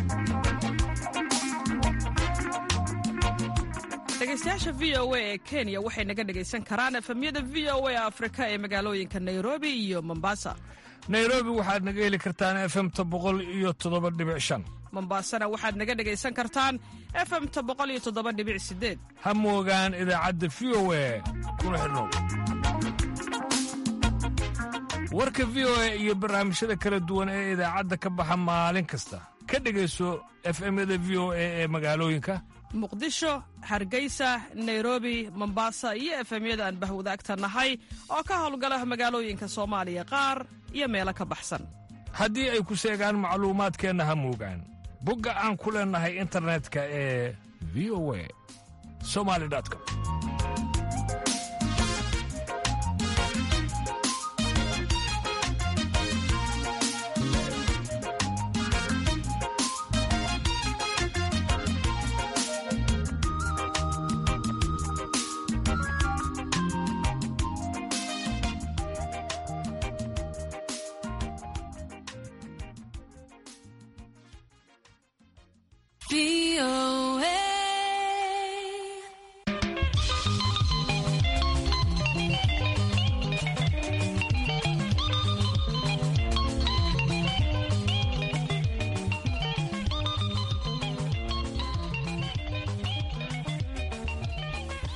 dhegeystayaasha v o a ee kenya waxay naga dhegaysan karaan efemyada v o a afrika ee magaalooyinka nairobi iyo mombasa nairobi waxaad naga heli kartaan efemta boqol iyo toddoba dhibic shan mombasana waxaad naga dhegaysan kartaan efemta boqol iyo toddoba dhibic sideed ha moogaan idaacadda v o a kuna xidhnow warka v o a iyo barnaamijyada kala duwan ee idaacadda ka baxa maalin kasta ka dhegayso efemyada v o a ee magaalooyinka muqdisho hargeysa nairobi mombasa iyo efemyada aan bahwadaagta nahay oo ka howlgala magaalooyinka soomaaliya qaar iyo meelo ka baxsan haddii ay ku seegaan macluumaadkeenna ha moogaan bogga aan ku leennahay internetka ee v o a somali com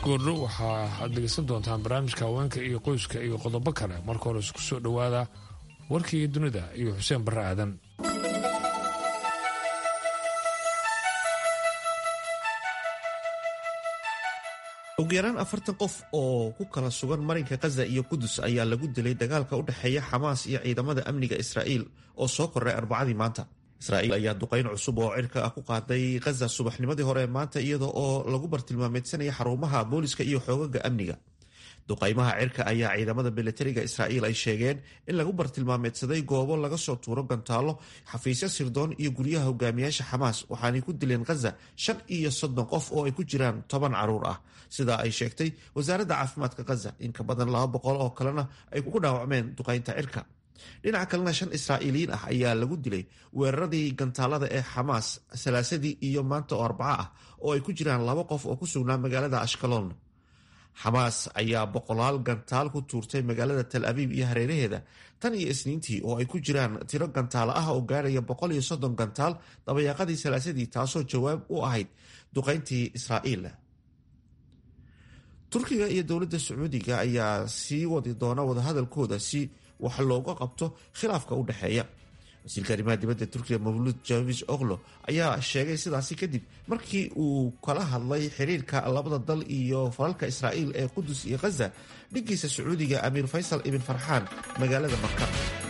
goordhow waxaa aad dhegeysan doontaan barnaamijka haweenka iyo qoyska iyo qodobo kale marka hore isku soo dhowaada warkii dunida iyo xuseen barre aadan ugu yaraan afartan qof oo ku kala sugan marinka khaza iyo qudus ayaa lagu dilay dagaalka u dhexeeya xamaas iyo ciidamada amniga israa'iil oo soo korray arbacadii maanta israa'iil ayaa duqayn cusub oo cirka ah ku qaaday khaza subaxnimadii hore maanta iyada oo lagu bartilmaameysanaya xarumaha booliska iyo xoogaga amniga duqaymaha cirka ayaa ciidamada milatariga israa'iil ay sheegeen in lagu bartilmaameedsaday goobo laga soo tuuro gantaallo xafiisyo sirdoon iyo guryaha hogaamiyaasha xamaas waxaanay ku dileen khaza shan iyo soddon qof oo ay ku jiraan toban caruur ah sidaa ay sheegtay wasaaradda caafimaadka khaza in ka badan laba boqol oo kalena ay ku dhaawacmeen duqaynta cirka dhinaca kalena shan israa'iiliyiin ah ayaa lagu dilay weeraradii gantaalada ee xamaas salaasadii iyo maanta oo arbaco ah oo ay ku jiraan laba qof oo ku sugnaa magaalada ashkalon xamaas ayaa boqolaal gantaal ku tuurtay magaalada tal abiib iyo hareeraheeda tan iyo isniintii oo ay ku jiraan tiro gantaalo ah oo gaaraya boqol iyo soddon gantaal dabayaaqadii salaasadii taasoo jawaab u ahayd duqayntii israa'iil turkiga iyo dowladda sacuudiga ayaa sii wadi doona wadahadalkooda si wax looga qabto khilaafka u dhexeeya wasiirka arrimaha dibadda turkiga mawluud javis oklo ayaa sheegay sidaasi kadib markii uu kala hadlay xiriirka labada dal iyo falalka israa'iil ee qudus iyo khaza dhiggiisa sacuudiga amiir faysal ibn farxaan magaalada marka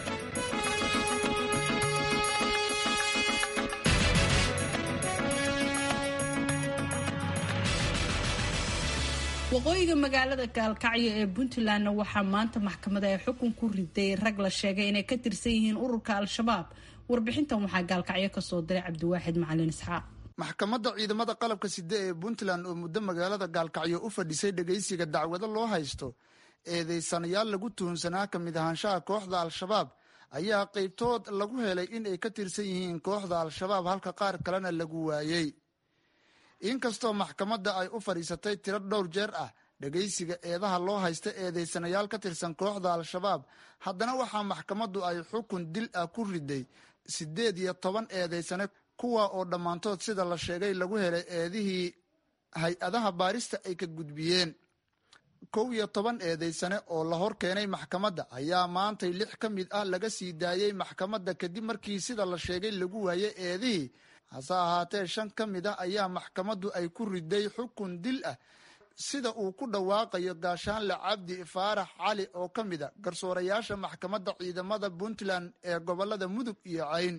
waqooyiga magaalada gaalkacyo ee puntlandna waxaa maanta maxkamada ay xukun ku riday rag la sheegay inay ka tirsan yihiin ururka al-shabaab warbixintan waxaa gaalkacyo kasoo diray cabdiwaaxid macalin isxaaq maxkamadda ciidamada qalabka side ee puntland oo muddo magaalada gaalkacyo u fadhisay dhegaysiga dacwado loo haysto eedeysanayaal lagu tuhunsanaa ka mid ahaanshaha kooxda al-shabaab ayaa qaybtood lagu helay in ay ka tirsan yihiin kooxda al-shabaab halka qaar kalena lagu waayey inkastoo maxkamadda ay u fadhiisatay tiro dhowr jeer ah dhegaysiga eedaha loo haysta eedeysanayaal ka tirsan kooxda al-shabaab haddana waxaa maxkamaddu ay xukun dil ah ku riday siddeed iyo toban eedeysane kuwa oo dhammaantood sida la sheegay lagu helay eedihii hay-adaha baarista ay ka gudbiyeen kow iyo toban eedeysane oo la hor keenay maxkamadda ayaa maantay lix ka mid ah laga sii daayey maxkamadda kadib markii sida la sheegay lagu waayey eedihii hase ahaatee shan ka mid ah ayaa maxkamaddu ay ku riday xukun dil ah sida uu ku dhawaaqayo gaashaanle cabdi faarax cali oo ka mid a garsoorayaasha maxkamadda ciidamada puntland ee gobolada mudug iyo cayn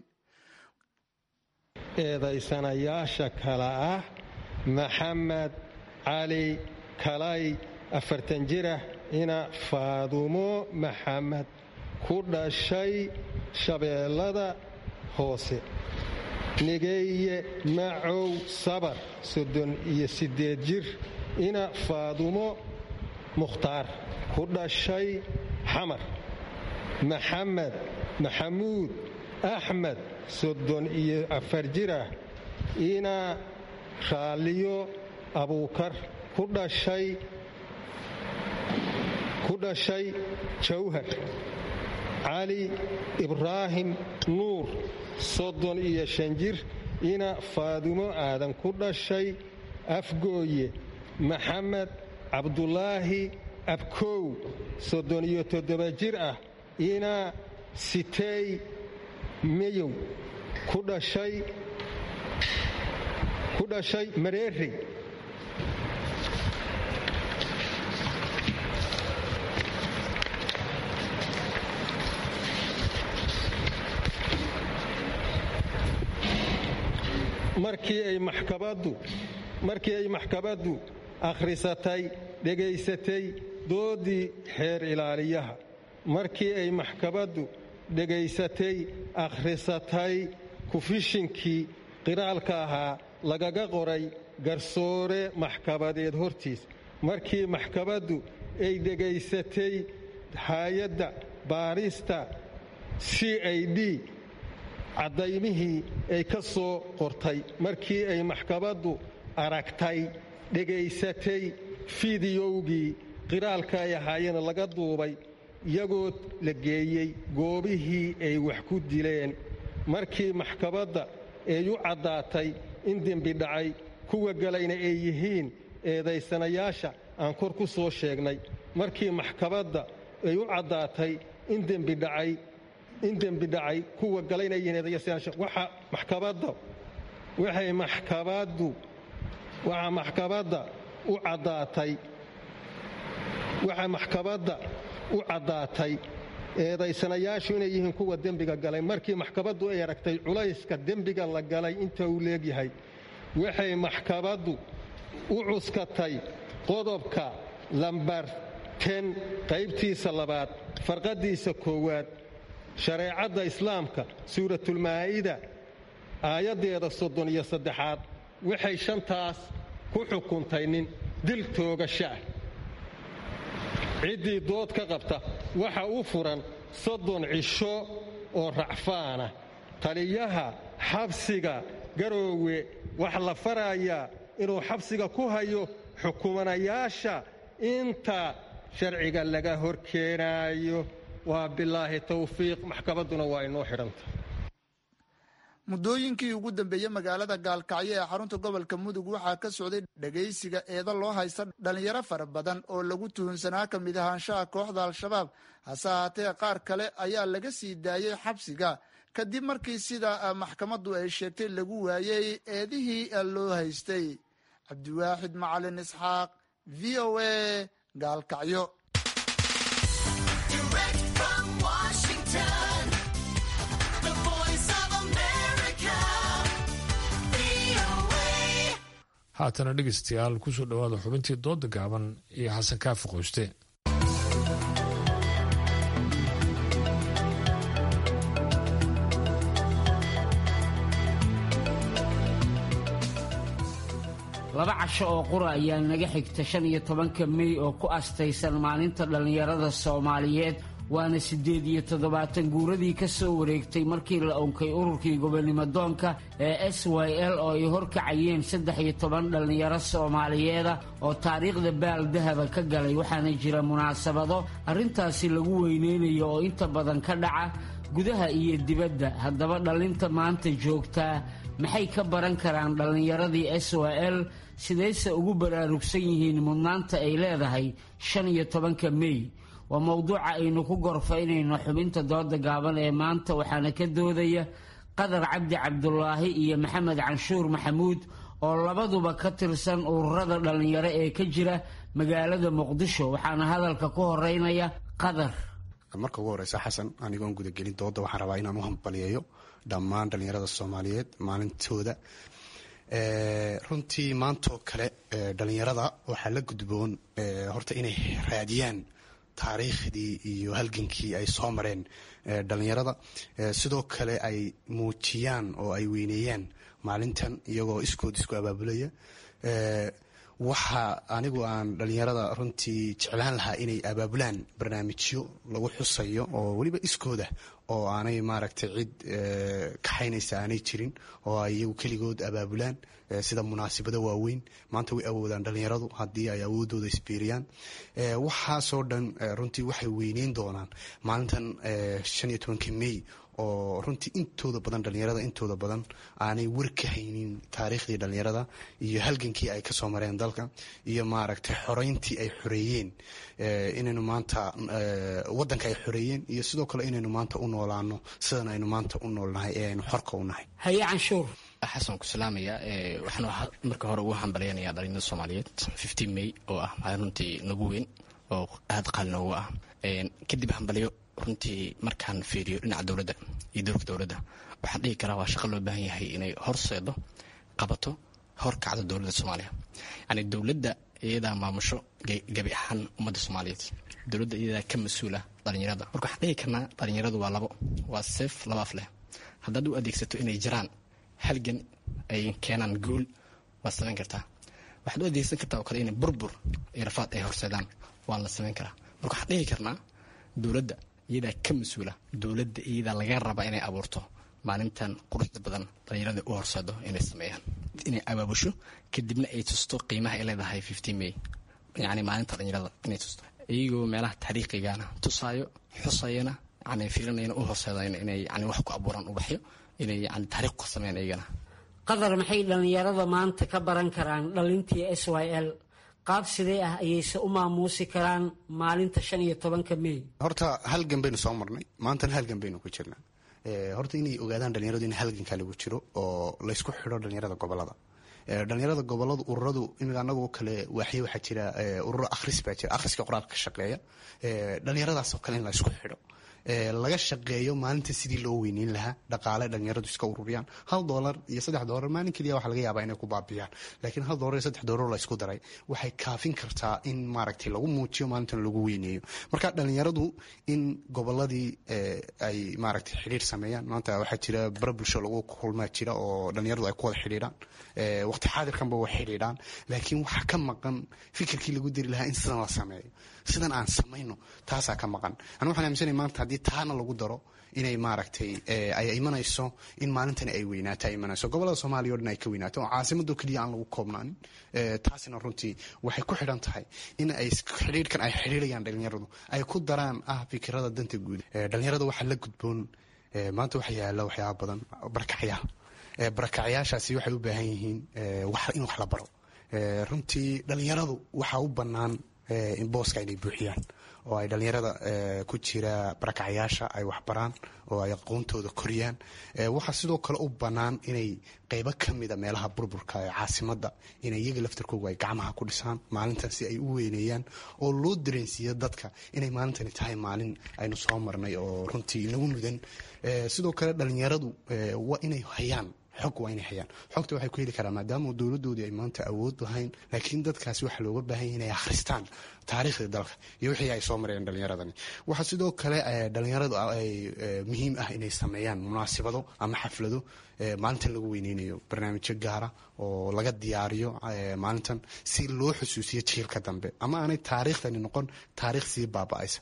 eedaysanayaasha kale ah maxamed cali kalay afartan jirah ina faadumo maxamed ku dhashay shabeellada hoose nigeeye macow sabar soddon iyo siddeed jir ina faadumo mukhtaar ku dhashay xamar maxamed maxamuud axmed soddon iyo afar jirah ina raalliyo abuukar ku dhashay ku dhashay jawhar cali ibraahim nuur soddon iyo shan jir ina faadumo aadan ku dhashay afgooye maxamed cabdulaahi abkow soddon iyo toddoba jir ah ina siteey meyow ku dhashay ku dhashay mareeri markii ay maxkabaddu markii ay maxkamaddu akhrisatay dhegaysatay doodii xeer ilaaliyaha markii ay maxkamaddu dhegaysatay akhrisatay kufishinkii qiraalka ahaa lagaga qoray garsoore maxkamadeed hortiis markii maxkamaddu ay dhegaysatay hay-adda baarista c i d caddaymihii ay ka soo qortay markii ay maxkamaddu aragtay dhegaysatay fidiyowgii qiraalka ay ahaayeen laga duubay iyagoo la geeyey goobihii ay wax ku dileen markii maxkamadda ay u caddaatay in dembi dhacay kuwa galayna ay yihiin eedaysanayaasha aan kor ku soo sheegnay markii maxkamadda ay u caddaatay in dembi dhacay in dembi dhacay kuwa galay inay yihiin eedaysanayaasha waxa maxkamadda waxay maxkamaddu waxaa maxkamadda u caddaatay waxaa maxkamadda u caddaatay eedaysanayaashu inay yihiin kuwa dembiga galay markii maxkamaddu ay aragtay culayska dembiga la galay inta uu leegyahay waxay maxkamaddu u cuskatay qodobka lambar ten qaybtiisa labaad farqaddiisa koowaad shareecadda islaamka suuratulmaa'ida aayaddeeda soddon iyo saddexaad waxay shantaas ku xukuntay nin dil toogasha ah ciddii dood ka qabta waxa u furan soddon cisho oo racfaana taliyaha xabsiga garoowe waxa la farayaa inuu xabsiga ku hayo xukumanayaasha inta sharciga laga hor keenaayo waa bilaahi tawfiiq maxkamadduna waa inoo xidhanta muddooyinkii ugu dambeeyey magaalada gaalkacyo ee xarunta gobolka mudug waxaa ka socday dhegaysiga eedo loo haysta dhallinyaro fara badan oo lagu tuhunsanaa ka mid ahaanshaha kooxda al-shabaab hase ahaatee qaar kale ayaa laga sii daayey xabsiga kadib markii sida maxkamaddu ay sheegtay lagu waayey eedihii loo haystay cabdiwaaxid macalin isxaaq v o a gaalkacyo haatana dhegeystayaal kusoo dhowaada xubintii dooda gaaban iyo xasan kaafi qoyste laba casho oo qura ayaa naga xigta shan iyo tobanka mey oo ku astaysan maalinta dhallinyarada soomaaliyeed waana siddeed iyo toddobaatan guuradii ka soo wareegtay markii la unkay ururkii gobonimodoonka ee s y l oo ay horkacayeen saddex iyo toban dhallinyaro soomaaliyeeda oo taariikhda baal dahaba ka galay waxaana jira munaasabado arrintaasi lagu weyneynayo oo inta badan ka dhaca gudaha iyo dibadda haddaba dhallinta maanta joogtaa maxay ka baran karaan dhallinyaradii s y l sidayse ugu baraarugsan yihiin mudnaanta ay leedahay shan iyo tobanka mey waa mowduuca aynu ku gorfaynayno xubinta dooda gaaban ee maanta waxaana ka doodaya qadar cabdi cabdulaahi iyo maxamed canshuur maxamuud oo labaduba ka tirsan ururada dhallinyaro ee ka jira magaalada muqdisho waxaana hadalka ku horeynaya qadar marka ugu horeysa xasan anigoon gudagelin dooda waxaan rabaa inaan u hambaliyeeyo dhammaan dhallinyarada soomaaliyeed maalintooda runtii maantoo kale dhallinyarada waxaa la gudboon horta inay raadiyaan taariikhdii iyo halgankii ay soo mareen dhallinyarada sidoo kale ay muujiyaan oo ay weyneeyaan maalintan iyagoo iskood isku abaabulaya waxa anigu aan dhallinyarada runtii jeclaan lahaa inay abaabulaan barnaamijyo lagu xusayo oo weliba iskooda oo aanay maaragtay cid kaxaynaysa aanay jirin oo ay iyagu keligood abaabulaan sida munaasabado waaweyn maanta way awoodaan dhallinyaradu haddii ay awoodooda isbiiriyaan waxaasoo dhan runtii waxay weyneyn doonaan maalintan shan iyo tobanka mey oo runtii intooda badan dhallinyarada intooda badan aanay war ka haynin taariikhdii dhallinyarada iyo halgankii ay kasoo mareen dalka iyo maaragtay xoreyntii ay xoreeyeen inaynu maanta wadanka ay xoreeyeen iyo sidoo kale inaynu maanta u noolaano sidan aynu maanta u noolnahay ee aynu xorka u nahay haye canshuur xasan ku salaamaya waxaan marka hore ugu hambalyanaya dhalinyarada soomaaliyeed fifteen may oo ah maalin runtii nagu weyn oo aada qaali noogu ah kadib hambalyo runtii markaan fiiriyo dhinaca dowladda iyo doorka dowladda waxaan dhihi karaa waa shaqo loo baahan yahay inay horseedo qabato horkacdo dowladda soomaaliya yani dowladda iyadaa maamusho gabi ahaan ummadda soomaaliyeed dowladda iyadaa ka mas-uula dhalinyarada marka waxaan dhihi karnaa dhalinyaradu waa labo waa seef laba af leh haddaad u adeegsato inay jiraan halgan ay keenaan guul waad samayn kartaa waxaad u adeegsan kartaa oo kale inay burbur iyo rafaad ay horseedaan waa la samayn karaa marka waxaan dhihi karnaa dowladda iyadaa ka mas-uula dowladda iyadaa laga rabaa inay abuurto maalintan quruxda badan dhalinyarada u horseedo inay sameeyaan inay abaabusho kadibna ay tusto qiimaha ay leedahay fifteen may yani maalinta dhalinyarada inay tusto iyagoo meelaha taariikhigana tusaayo xusayana yani fiirinayana u horseedayna inay yani wax ku abuuraan ubaxyo inay yani taariikh ku sameeyaan iyagana qadar maxay dhallinyarada maanta ka baran karaan dhalintii s y l qaab sidee ah ayayse u maamuusi karaan maalinta shan iyo tobanka mey horta halgan baynu soo marnay maantana halgan baynu ku jirnaa horta inay ogaadaan dhalinyaradu in halgankaa lagu jiro oo laysku xidho dhalinyarada gobolada dhalinyarada goboladu ururadu imika anagoo kale waaxyo waxaa jira ururo akhris baa jira akhriska qoraalka ka shaqeeya dhalinyaradaasoo kale in la isku xidho laga shaqeeyo maalinta sidii loo weyneyn lahaa dhaqaale dhalinyaradu iska ururiyaan hal dolar iyo saddex dolar maalin keliya waxa laga yaabaa inay ku baabiyaan laakiin hal dolar iyo saddex dolar la isku daray waxay kaafin kartaa in maaragtay lagu muujiyo maalintan lagu weyneeyo marka dhalinyaradu in goboladii ay maaragtay xidhiir sameeyaan maanta waxaa jira bara bulsho lagu kulmaa jira oo dhalinyaradu ay ku wada xidhiidhaan waqti xaadirkanba way xidhiidhaan laakiin waxaa ka maqan fikirkii lagu diri lahaa in sidan la sameeyo sidan aan samayno taasaa ka maqan anu waxaan aaminsanay maanta haddii taana lagu daro inay maaragtay ay imanayso in maalintani ay weynaato ay imanayso gobolada soomaaliya o dhan ay ka weynaato oo caasimado keliya aan lagu koobnaanin taasina runtii waxay ku xidhan tahay in ay xidhiirhkan ay xidhiirayaan dhalinyaradu ay ku daraan ah fikirada danta guud dhalinyarada waxaa la gudboon maanta waxa yaala waxyaaba badan barakacyaal barakacyaashaasi waxay u baahan yihiin in wax la baro runtii dhalinyaradu waxaa u bannaan in booska inay buuxiyaan oo ay dhalinyarada ku jira barakacyaasha ay waxbaraan oo ay aqoontooda koriyaan waxaa sidoo kale u bannaan inay qeybo ka mida meelaha burburka ee caasimada inay iyaga laftarkooga ay gacmaha ku dhisaan maalintan si ay u weyneeyaan oo loo dareensiiyo dadka inay maalintani tahay maalin aynu soo marnay oo runtii inagu mudan sidoo kale dhalinyaradu waa inay hayaan xog waa inay hayaan xogta waxay ku heli karaan maadaama dowladoodii ay maanta awood lahayn laakiin dadkaasi waxaa looga baahan yahay inay akhristaan taariikhda dalka iyo wixii ay soo mareen dhalinyaradani waxaa sidoo kale dhalinyaradu ay muhiim ah inay sameeyaan munaasibado ama xaflado maalintan lagu weyneynayo barnaamijyo gaara oo laga diyaariyo maalintan si loo xusuusiyo jiilka dambe ama aanay taariikhdani noqon taariikh sii baaba-aysa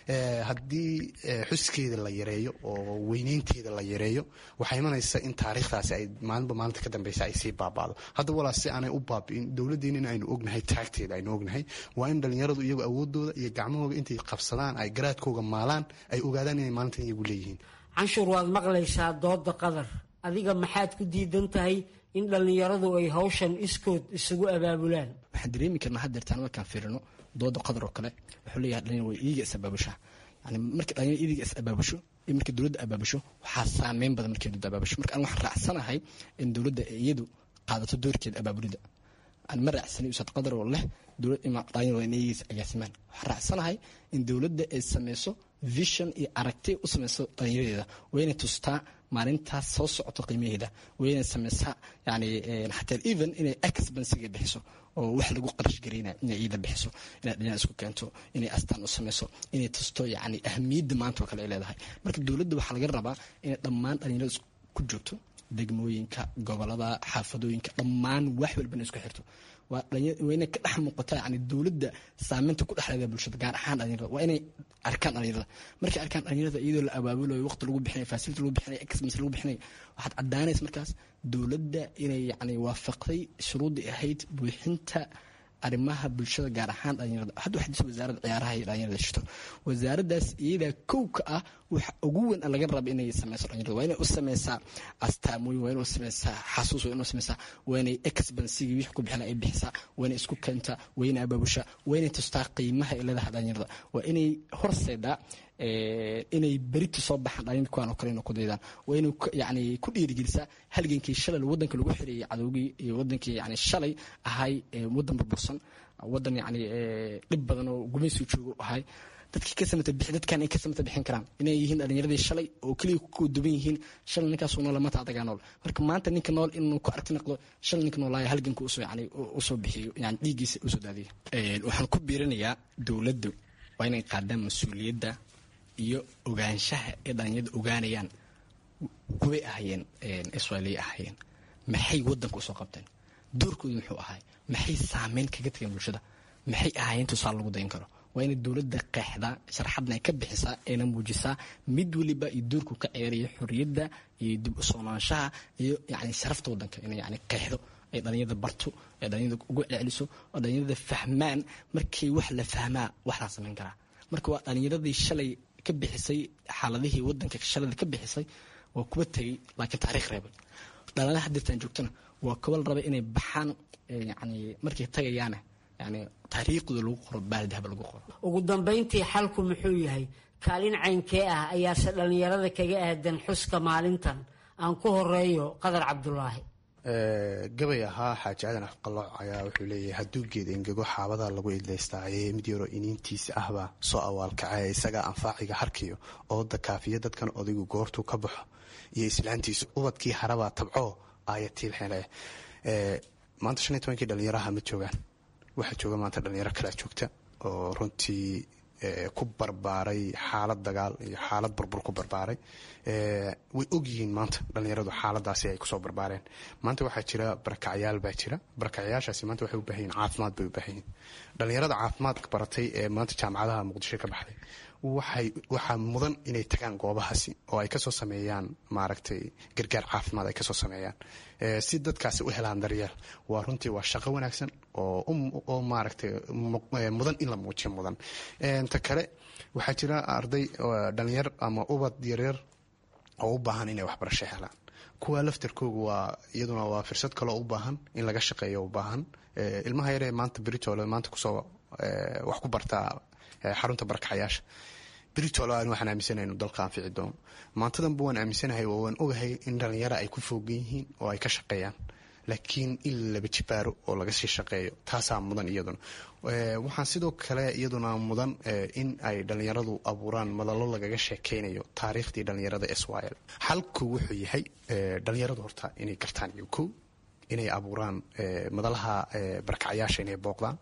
haddii xuskeeda la yareeyo oo weyneynteeda la yareeyo waxaa imanaysa in taariikhdaasi ay maalinba maalinta ka dambeysa ay sii baaba'do hadda walaas si aanay u baabi'in dowladdeena in aynu ognahay taagteeda aynu ognahay waa in dhalinyaradu iyagu awoodooda iyo gacmahooga intay qabsadaan ay garaadkooga maalaan ay ogaadaan inay maalintan iyagu leeyihiin canshuur waad maqlaysaa dooda qadar adiga maxaad ku diidan tahay in dhallinyaradu ay hawshan iskood isugu abaabulaan waxaan dareemi karnaa haddeertaan markaan fiirino dooda qadar oo kale wuxuu leeyahay dhalinyar way iiga is abaabushaa yani marka dhalinyar iiga is abaabusho iyo marka dowladda abaabusho waxaa saameyn badan markay dowladda abaabusho marka an waxaan raacsanahay in dowladda iyadu qaadato doorkeeda abaabulida aan ma raacsanay usaad qadar oo leh dowlad ima dhalinyar waa inay agaasimaan waxaan raacsanahay in dowladda ay sameyso vision iyo aragti u sameyso dhalinyaradeeda waa inay tustaa maalintaas soo socoto qiimaheeda waa inay sameysaa yani xataa even inay expensiga bixiso oo wax lagu qarash gareyna inay iida bixiso inay dhalinyar isku keento inay astaan u sameyso inay tusto yani ahamiyadda maanta oo kale ay leedahay marka dowladda waxaa laga rabaa inay dhammaan dhalinyarada ku joogto degmooyinka gobolada xaafadooyinka dhammaan wax walbana isku xirto waa inay ka dhex muuqata yani dowladda saameynta ku dhexleeda bulshada gaar ahaan dhalinyarada waa inay arkaan dhalinyarada markay arkaan dhalinyarada iyadoo la abaabulayo waqti lagu bixinayo facility lagu bixinayo exmas lagu bixinayo waxaad caddaanaysa markaas dowladda inay yani waafaqday shuruuddii ahayd buuxinta arrimaha bulshada gaar ahaan dhalinyarada hadda waxaa jirta wasaaradda ciyaaraha iyo dhalinyarada shito wasaaraddaas iyadaa kow ka ah waxa ugu weyn laga raba inay sameyso dhalinyarada waa inay u sameysaa astaamooyin waa inay u sameysaa xasuus waa inay u sameysaa waa inay expensigii wixii ku bixina ay bixisaa waa inay isku keentaa waa inay abaabushaa waa inay tustaa qiimaha ay leedahay dhalinyarada waa inay horseedaa inay berita soo baxaan dhalinyar kuwaan oo kale inay ku daydaan waa inay yani ku dhiirigelisaa halgankii shalay waddanka lagu xireeyay cadowgii iyo waddankii yani shalay ahay waddan burbursan waddan yani dhib badan oo gumaysi joogo ahay dadkii ka samata bixi dadkan ay ka samata bixin karaan inay yihiin dhalinyaradii shalay oo keliya ku duban yihiin shalay ninkaasuu nool maanta adagaa nool marka maanta ninka nool inuu ku aragti noqdo shalay ninka noolaaya halganka usoo yani usoo bixiyo yani dhiiggiisa usoo daadiyo waxaan ku biirinayaa dowladdu waa inay qaadaan mas-uuliyadda iyo ogaanshaha ee dhalinyarada ogaanayaan kuway ahayeen israailiya ahayeen maxay waddanka usoo qabteen doorkoodu muxuu ahay maxay saameyn kaga tageen bulshada maxay ahaayeen tusaale lagu dayin karo waa inay dowladda qeexdaa sharxadna ay ka bixisaa ayna muujisaa mid weliba iyo doorku ka ceeriyo xorriyadda iyo dib u soonaanshaha iyo yani sharafta waddanka inay yani qeexdo ay dhalinyarada barto ay dhalinyarada ugu celiso oo dhalinyarada fahmaan markii wax la fahmaa wax laa samayn karaa marka waa dhalinyaradii shalay ka bixisay xaaladihii wadanka shalada ka bixisay waa kuwa tegey laakiin taariikh reebay dhalanaha dirtaan joogtana waa kuwa la rabay inay baxaan yani markay tagayaana yani taariikhda lagu qoro baaldahaba lagu qoro ugu dambayntii xalku muxuu yahay kaalin caynkee ah ayaase dhallinyarada kaga aadan xuska maalintan aan ku horeeyo qadar cabdulaahi gabay ahaa xaaji aadan afqalooc ayaa wuxuu leeyahay hadduu geed engego xaabada lagu idlaystaaye mid yaroo iniintiisa ahbaa soo awaalkacee isagaa anfaaciga harkiyo ooda kaafiya dadkan odaygu goortuu ka baxo iyo islaantiisu ubadkii harabaa tabcoo aayatiil hele maanta shan iyo tobankii dhalinyaraha ma joogaan waxaa jooga maanta dhalinyaro kalea joogta oo runtii ku barbaaray xaalad dagaal iyo xaalad burbur ku barbaaray way ogyihiin maanta dhalinyaradu xaaladaasi ay kusoo barbaareen maanta waxaa jira barakacyaal baa jira barakacyaashaasi maanta waxay u baahan yihin caafimaad bay u baahan yihin dhalinyarada caafimaadka baratay ee maanta jaamacadaha muqdisho ka baxday waxay waxaa mudan inay tagaan goobahaasi oo ay kasoo sameeyaan maaragtay gargaar caafimaad ay kasoo sameeyaan si dadkaasi u helaan daryeel waa runtii waa shaqo wanaagsan oo maaragtay mudan in la muujiyo mudan ta kale waxaa jira arday dhalinyar ama ubad yaryar oo u baahan inay waxbarasho helaan kuwa laftarkooga waa iyaduna waa fursad kaloo u baahan in laga shaqeeyo u baahan ilmaha yaree maanta britole maanta kusoo wax ku bartaa xarunta barakacayaasha britole aan waxaan aaminsanahay inuu dalka anfici doono maantadanba waan aaminsanahay oo waan ogahay in dhalinyaro ay ku foogan yihiin oo ay ka shaqeeyaan laakiin in laba jibaaro oo laga sii shaqeeyo taasaa mudan iyaduna waxaan sidoo kale iyaduna mudan in ay dhalinyaradu abuuraan madallo lagaga sheekeynayo taariikhdii dhalinyarada israel xalku wuxuu yahay dhalinyaradu horta inay gartaan iyo kow inay abuuraan madalaha barakacyaasha inay booqdaan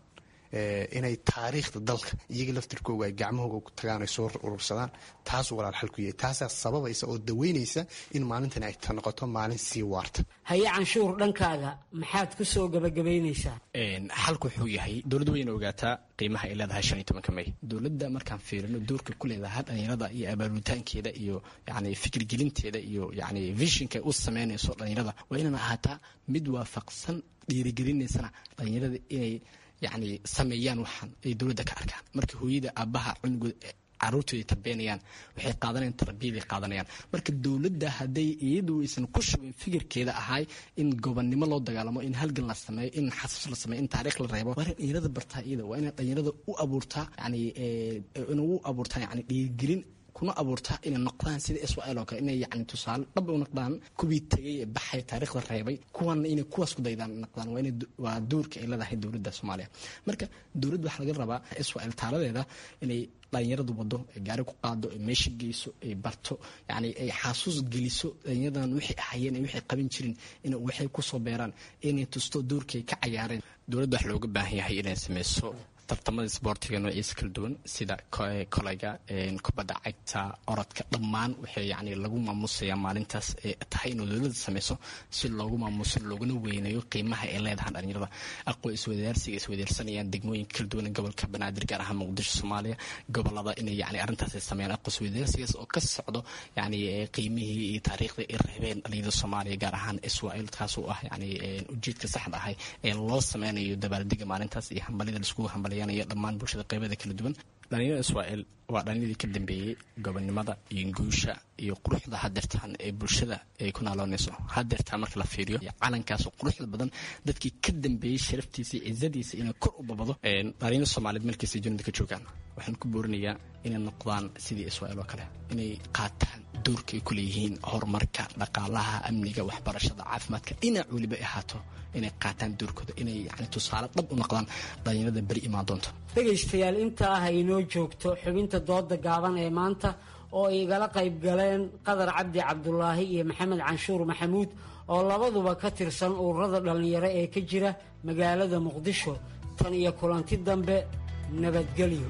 inay taariikhda dalka iyaga laftirkooga ay gacmahooga ku tagaan ay soo urursadaan taasuu walaal xalku yahay taasaa sababaysa oo daweynaysa in maalintan ay noqoto maalin sii waarta haye canshuur dhankaaga maxaad ku soo gabagabaynaysaa xalku wuxuu yahay dowladda wayna ogaataa qiimaha ay leedahay shan iyo tobanka may dowladda markaan fiirino doorka ku leedahay dhalinyarada iyo abaabulitaankeeda iyo yani fikirgelinteeda iyo yani vishinka u sameynayso dhalinyarada waa inaan ahaataa mid waafaqsan dhiirigelinaysana dhalinyarada inay yani sameeyaan waxaan ay dowladda ka arkaan marka hooyada aabaha cunugood caruurtooda ay tarbeenayaan waxay qaadanayaan tarbiyaday qaadanayaan marka dowladda hadday iyadu aysan ku shubin fikirkeeda ahay in gobonnimo loo dagaalamo in halgan la sameeyo in xasuus la sameeyo in taariikh la reebo waa in dhalinyarada bartaa iyada waa inay dhalinyarada u abuurtaa yani inay u abuurtaa yani dhiirigelin kuna abuurtaa inay noqdaan sida israel oo kale inay yani tusaale dhab u noqdaan kuwii tegay ee baxay taariikhda reebay kuwana inay kuwaas ku daydaan noqdaan waa inay waa doorka ay leedahay dowladda soomaaliya marka dowladda waxaa laga rabaa israel taaladeeda inay dhalinyaradu wado gaari ku qaado meesha geyso ay barto yani ay xasuus geliso dhalinyaradan waxay ahayeen waxay qaban jirin in waxay kusoo beeraan inay tusto doorkay ka cayaareen dowladda wax looga baahan yahay inay sameyso tartamada isboortiga noociisa kala duwan sida kolayga kubadda cagta orodka dhammaan waxay yani lagu maamusayaa maalintaas ee tahay inuu dowladda sameyso si loogu maamuso looguna weyneeyo qiimaha ay leedahay dhalinyarada aqoon iswadaarsiga iswadaarsanayaan degmooyinka kala duwan gobolka banaadir gaar ahaan muqdisho soomaaliya gobolada inay yani arrintaas ay sameeyaan aqoon iswadaarsigaas oo ka socdo yani qiimihii iyo taariikhdii ay reebeen dhalinyarada soomaaliya gaar ahaan israel taasoo ah yani ujeedka saxda ahay ee loo sameynayo dabaaldega maalintaas iyo hambalida laiskugu hambalaya dhammaan bulshada qeybada kala duwan dhalinyarada israel waa dhalinyaradii ka dambeeyey gobonnimada iyo guusha iyo quruxda hadeertaan ee bulshada ay ku naaloonayso hadeertaan marka la fiiriyo calankaas quruxda badan dadkii ka dambeeyey sharaftiisa iyo cizadiisa inay kor u babado dhalinyarada soomaaliyeed meelkiisa junida ka joogaan waxaan ku boorinayaa inay noqdaan sidii israel oo kale inay qaataan doorka ay ku leeyihiin horumarka dhaqaalaha amniga waxbarashada caafimaadka dhinac weliba ay ahaato inay qaataan doorkooda inay yani tusaale dhab u noqdaan dhalinyarada beri imaan doonto dhegaystayaal inta ah inoo joogto xubinta dooda gaaban ee maanta oo ay igala qayb galeen qadar cabdi cabdulaahi iyo maxamed canshuur maxamuud oo labaduba ka tirsan ururada dhallinyaro ee ka jira magaalada muqdisho tan iyo kulanti dambe nabadgelyo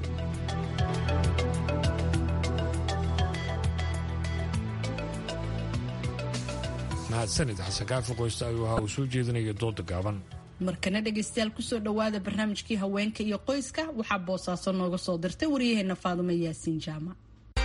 mahadsanid xasan kaafi qoysta ayuu ahaa uu soo jeedinaya dooda gaaban markana dhegaystayaal kusoo dhowaada barnaamijkii haweenka iyo qoyska waxaa boosaaso nooga soo dirtay waryaheena faadumo yaasiin jaamac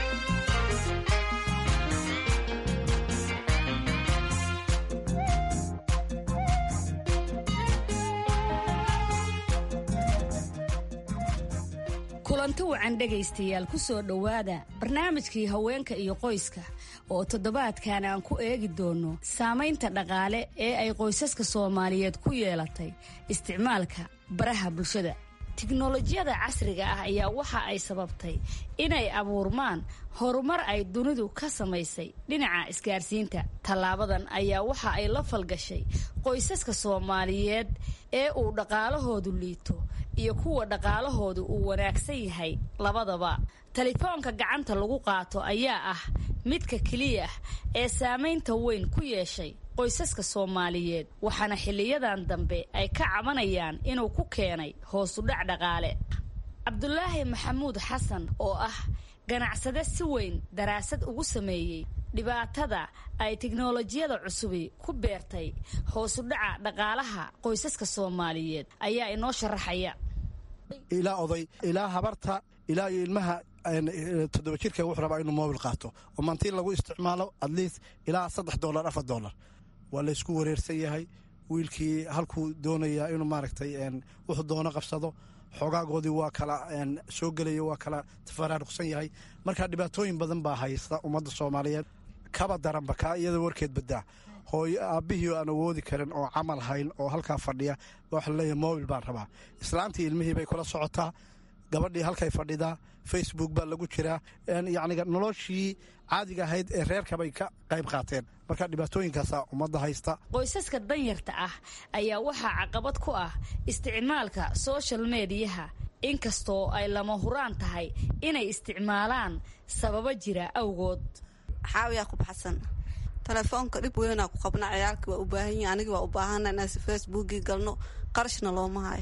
kulanti wacan dhegaystayaal ku soo dhowaada barnaamijkii haweenka iyo qoyska oo toddobaadkan aan ku eegi doono saamaynta dhaqaale ee ay qoysaska soomaaliyeed ku yeelatay isticmaalka baraha bulshada tiknolojiyada casriga ah ayaa waxa ay sababtay inay abuurmaan horumar ay dunidu ka samaysay dhinaca isgaarsiinta tallaabadan ayaa waxa ay la falgashay qoysaska soomaaliyeed ee uu dhaqaalahoodu liito iyo kuwa dhaqaalahoodu uu wanaagsan yahay labadaba telefoonka gacanta lagu qaato ayaa ah midka keliya ee saamaynta weyn ku yeeshay qoysaska soomaaliyeed waxaana xiliyadan dambe ay ka cabanayaan inuu ku keenay hoosudhac dhaqaale cabdulaahi maxamuud xasan oo ah ganacsade si weyn daraasad ugu sameeyey dhibaatada ay tiknolojiyada cusubi ku beertay hoosudhaca dhaqaalaha qoysaska soomaaliyeed ayaa inoo sharaxaya ilaa oday ilaa habarta ilaa iyo ilmaha toddoba jirka wuxuu rabaa inuu mobil qaato oo maantiin lagu isticmaalo atleast ilaa saddex dolar afar dolar waa laysku wareersan yahay wiilkii halkuu doonayaa inuu maaragtay wuxuu doono qabsado xoogaagoodii waa kala soo gelaya waa kala tafaraaruqsan yahay marka dhibaatooyin badan baa haysta ummadda soomaaliyeed kaba daranba kaa iyada warkeed badaa hooyo aabbihii aan awoodi karin oo camal hayn oo halkaa fadhiya waxa laleeyahay mobil baan rabaa islaantii ilmihii bay kula socotaa gabadhii halkay fadhidaa facebook baa lagu jiraa yacniga noloshii caadiga ahayd ee reerkabay ka qayb qaateen marka dhibaatooyinkaasaa ummadda haysta qoysaska danyarta ah ayaa waxaa caqabad ku ah isticmaalka social mediyaha inkastoo ay lama huraan tahay inay isticmaalaan sababo jira awgood xaawiyaa ku baxsan telefoonka dhib weynaa ku qabna ciyaalkii waa u baahan yihin anigii waa u baahana inaan facebookii galno qarashna looma hayo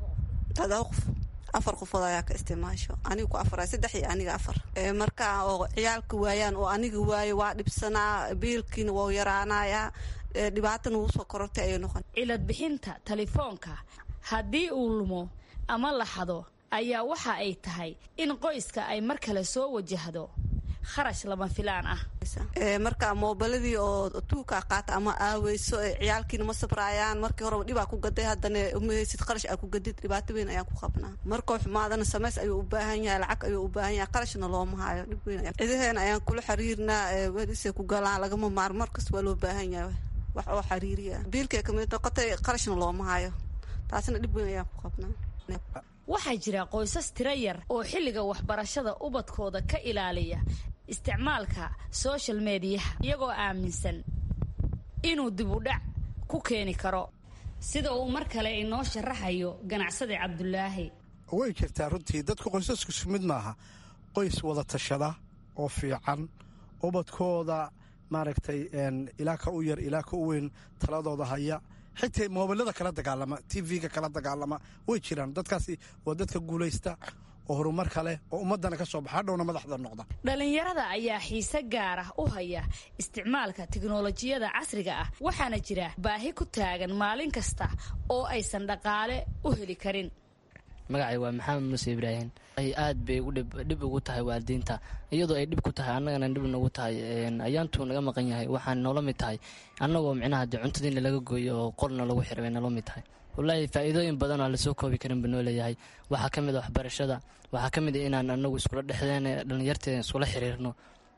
todoba qof afar qofood ayaa ka isticmaasho aniga ku afar saddex iyo aniga afar marka oo ciyaalka waayaan oo aniga waayo waa dhibsanaa biilkiina waa yaraanayaa dhibaatana wuu soo korortay ayay noqon cilad bixinta telefoonka haddii uu lumo ama la xado ayaa waxa ay tahay in qoyska ay mar kale soo wajahdo kharash lama filaan ah marka moobiladii oo tuukaa qaata ama aaweyso ciyaalkiina ma sabraayaan markii horeba dhibaa ku gaday haddana umahaysid qarash aa ku gadid dhibaato weyn ayaan ku qabnaa markoo xumaadana samays ayuu u baahan yahay lacag ayuu u baahan yahay qarashna looma hayo dhib weyn cidaheena ayaan kula xiriirnaa welisay ku galaan lagama maar markas waa loo baahan yahay wax oo xiriiriya biilkay kamid noqotay qarashna looma hayo taasina dhib weyn ayaan ku qabnaa waxaa jira qoysas tiro yar oo xilliga waxbarashada ubadkooda ka ilaaliya isticmaalka social mediyaha iyagoo aaminsan inuu dibudhac ku keeni karo sida uu mar kale inoo sharaxayo ganacsade cabdulaahi way jirtaa runtii dadku qoysasku isku mid maaha qoys wada tashada oo fiican ubadkooda maaragtay ilaa ka u yar ilaa ka u weyn taladooda haya xitaa moobilada kala dagaalama tv-ga kala dagaalama way jiraan dadkaasi waa dadka guulaysta oo horumar kale oo ummadana ka soo baxa hadhowna madaxda noqda dhallinyarada ayaa xiise gaar ah u haya isticmaalka tiknolojiyada casriga ah waxaana jira baahi ku taagan maalin kasta oo aysan dhaqaale u heli karin magacay waa maxamed muuse ibraahim aad bay dhib ugu tahay waalidiinta iyadoo ay dhib ku tahay annagana dhib nagu tahay ayaantuu naga maqan yahay waxaan noola mid tahay annagoo micnaha de cuntadiina laga gooyo oo qolna lagu xira bay noola mid tahay wallaahi faa'iidooyin badan oo lasoo koobi karin buu noo leeyahay waxaa ka mid a waxbarashada waxaa ka mid a inaan anagu iskula dhexdeen dhallinyarteeda iskula xiriirno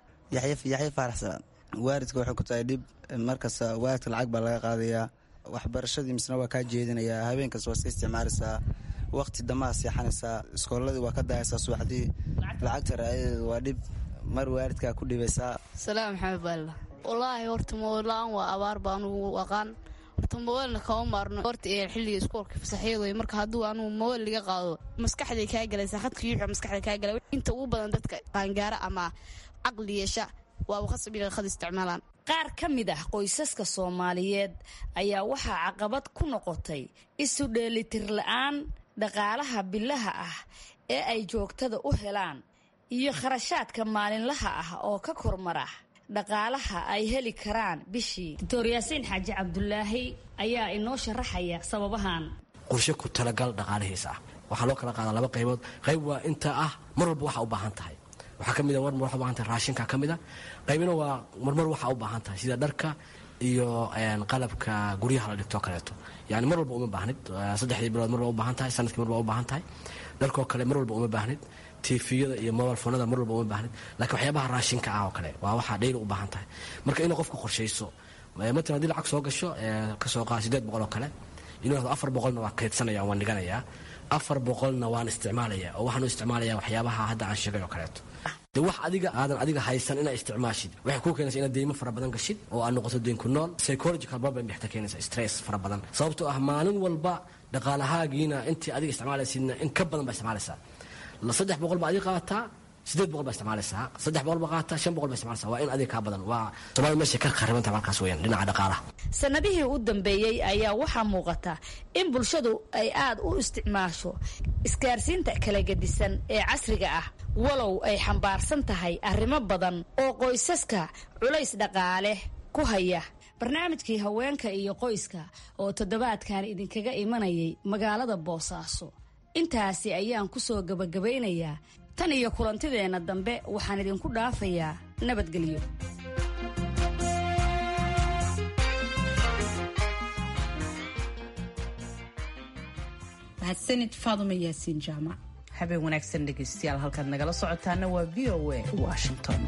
yaxya faaraxsan waalidka waxay ku tahay dhib markasta waalidka lacag baa laga qaadayaa waxbarashadii misna waa kaa jeedinayaa habeenkas waa iska isticmaalaysaa waqti damaa seexanaysaa iskooladii waa ka dahaysaa subaxdii lacagta raayadeedu waa dhib mar waalidkaa ku dhibaysaa salaam maxamed baalla wallaahi horta moola-aan waa abaar baa anugu aqaan horta mobaylna kama maarno horta ee xilliga iskoolka fasaxyada marka hadduu anugu mobayl liga qaado maskaxday kaa galaysaa khadka yuuxa maskaxda kaa gala inta ugu badan dadka qaangaara ama caqli yeesha waaba khasab inay khad isticmaalaan qaar ka mid ah qoysaska soomaaliyeed ayaa waxaa caqabad ku noqotay isu dheelitir la-aan dhaqaalaha bilaha ah ee ay joogtada u helaan iyo kharashaadka maalinlaha ah oo ka kormara dhaqaalaha ay heli karaan bishii doctor yaasiin xaaji cabdulaahi ayaa inoo sharaxaya sababahan qorshe ku talagal dhaqaalihiisa ah waxaa loo kala qaadaa laba qaybood qayb waa inta ah mar walba waxaa u baahan tahay waxaa ka mid a marmar waxa u baahan tahay raashinka ka mid a qaybina waa marmar waxaa u baahan tahay sida dharka iyo qalabka guryaha la dhigtoo kaleeto yani mar walba uma baahnid saddexdii bilood mar waa u baahan tahay sanadkii mar waa u baahan tahay dharkoo kale mar walba uma baahnid tifiyada iyo mobile foonada mar walba uma baahnid laakiin waxyaabaha raashinka ah oo kale waa waxaa dhayli u baahan tahay marka inay qofka qorshayso matalan haddii lacag soo gasho kasoo qaada sideed boqol oo kale inuu yahdo afar boqolna waa kaydsanaya waan dhiganayaa afar boqolna waan isticmaalaya oo waxaan u isticmaalaya waxyaabaha hadda aan sheegay oo kaleeto de wax adiga aadan adiga haysan inaa isticmaashid waxay kuu keenaysa inaad deymo fara badan gashid oo aad noqoto deyn ku nool psychological problem bay xataa keenaysa stress fara badan sababtoo ah maalin walba dhaqaalahaagiina intii adiga isticmaalaysidna in ka badan baa isticmaalaysaa saddex boqol baa adiga qaadataa sideed boqol baa isticmaalaysaa saddex boqol baa qaadataa shan boqol baa isticmaalaysaa waa in adiga kaa badan waa soomaalida meeshay ka kharibantaha markaas weeyaan dhinaca dhaqaalaha sanadihii u dambeeyey ayaa waxaa muuqata in bulshadu ay aad u isticmaasho isgaarsiinta kala gedisan ee casriga ah walow ay xambaarsan tahay arrimo badan oo qoysaska culays dhaqaale ku haya barnaamijkii haweenka iyo qoyska oo toddobaadkan idinkaga imanayay magaalada boosaaso intaasi ayaan ku soo gabagabaynayaa tan iyo kulantideenna dambe waxaan idinku dhaafayaa nabadgelyo mahadsanid faaduma yaasiin jaamac habeen wanaagsan dhegaystayaal halkaad nagala socotaana waa v o a washington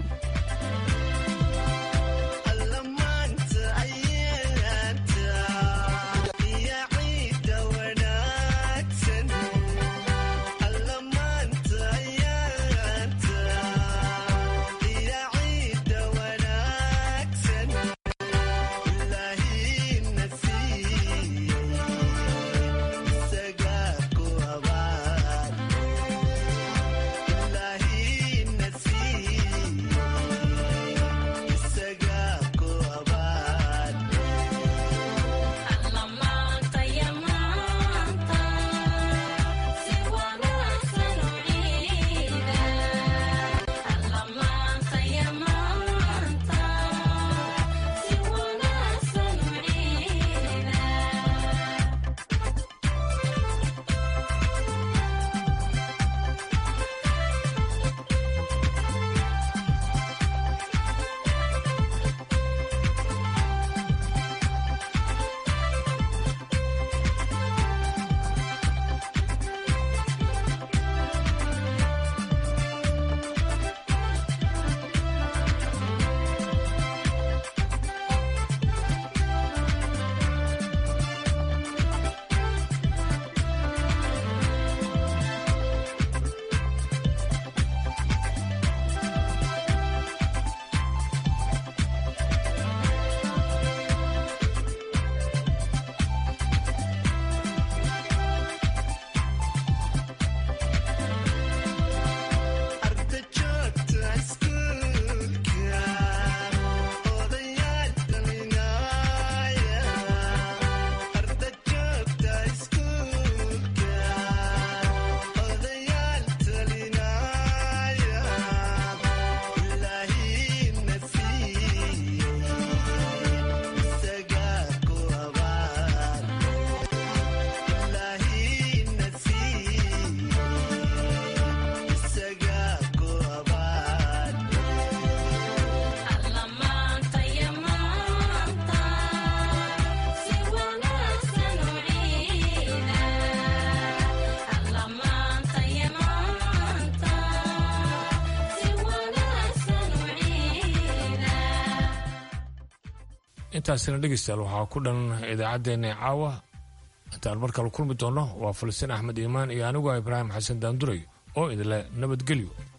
intaasina dhegeystayaal waxaa ku dhan idaacaddeenna caawa intaan mar kale kulmi doonno waa falastiin axmed iimaan iyo anigu ah ibraahim xasan daanduray oo idinle nabadgelyo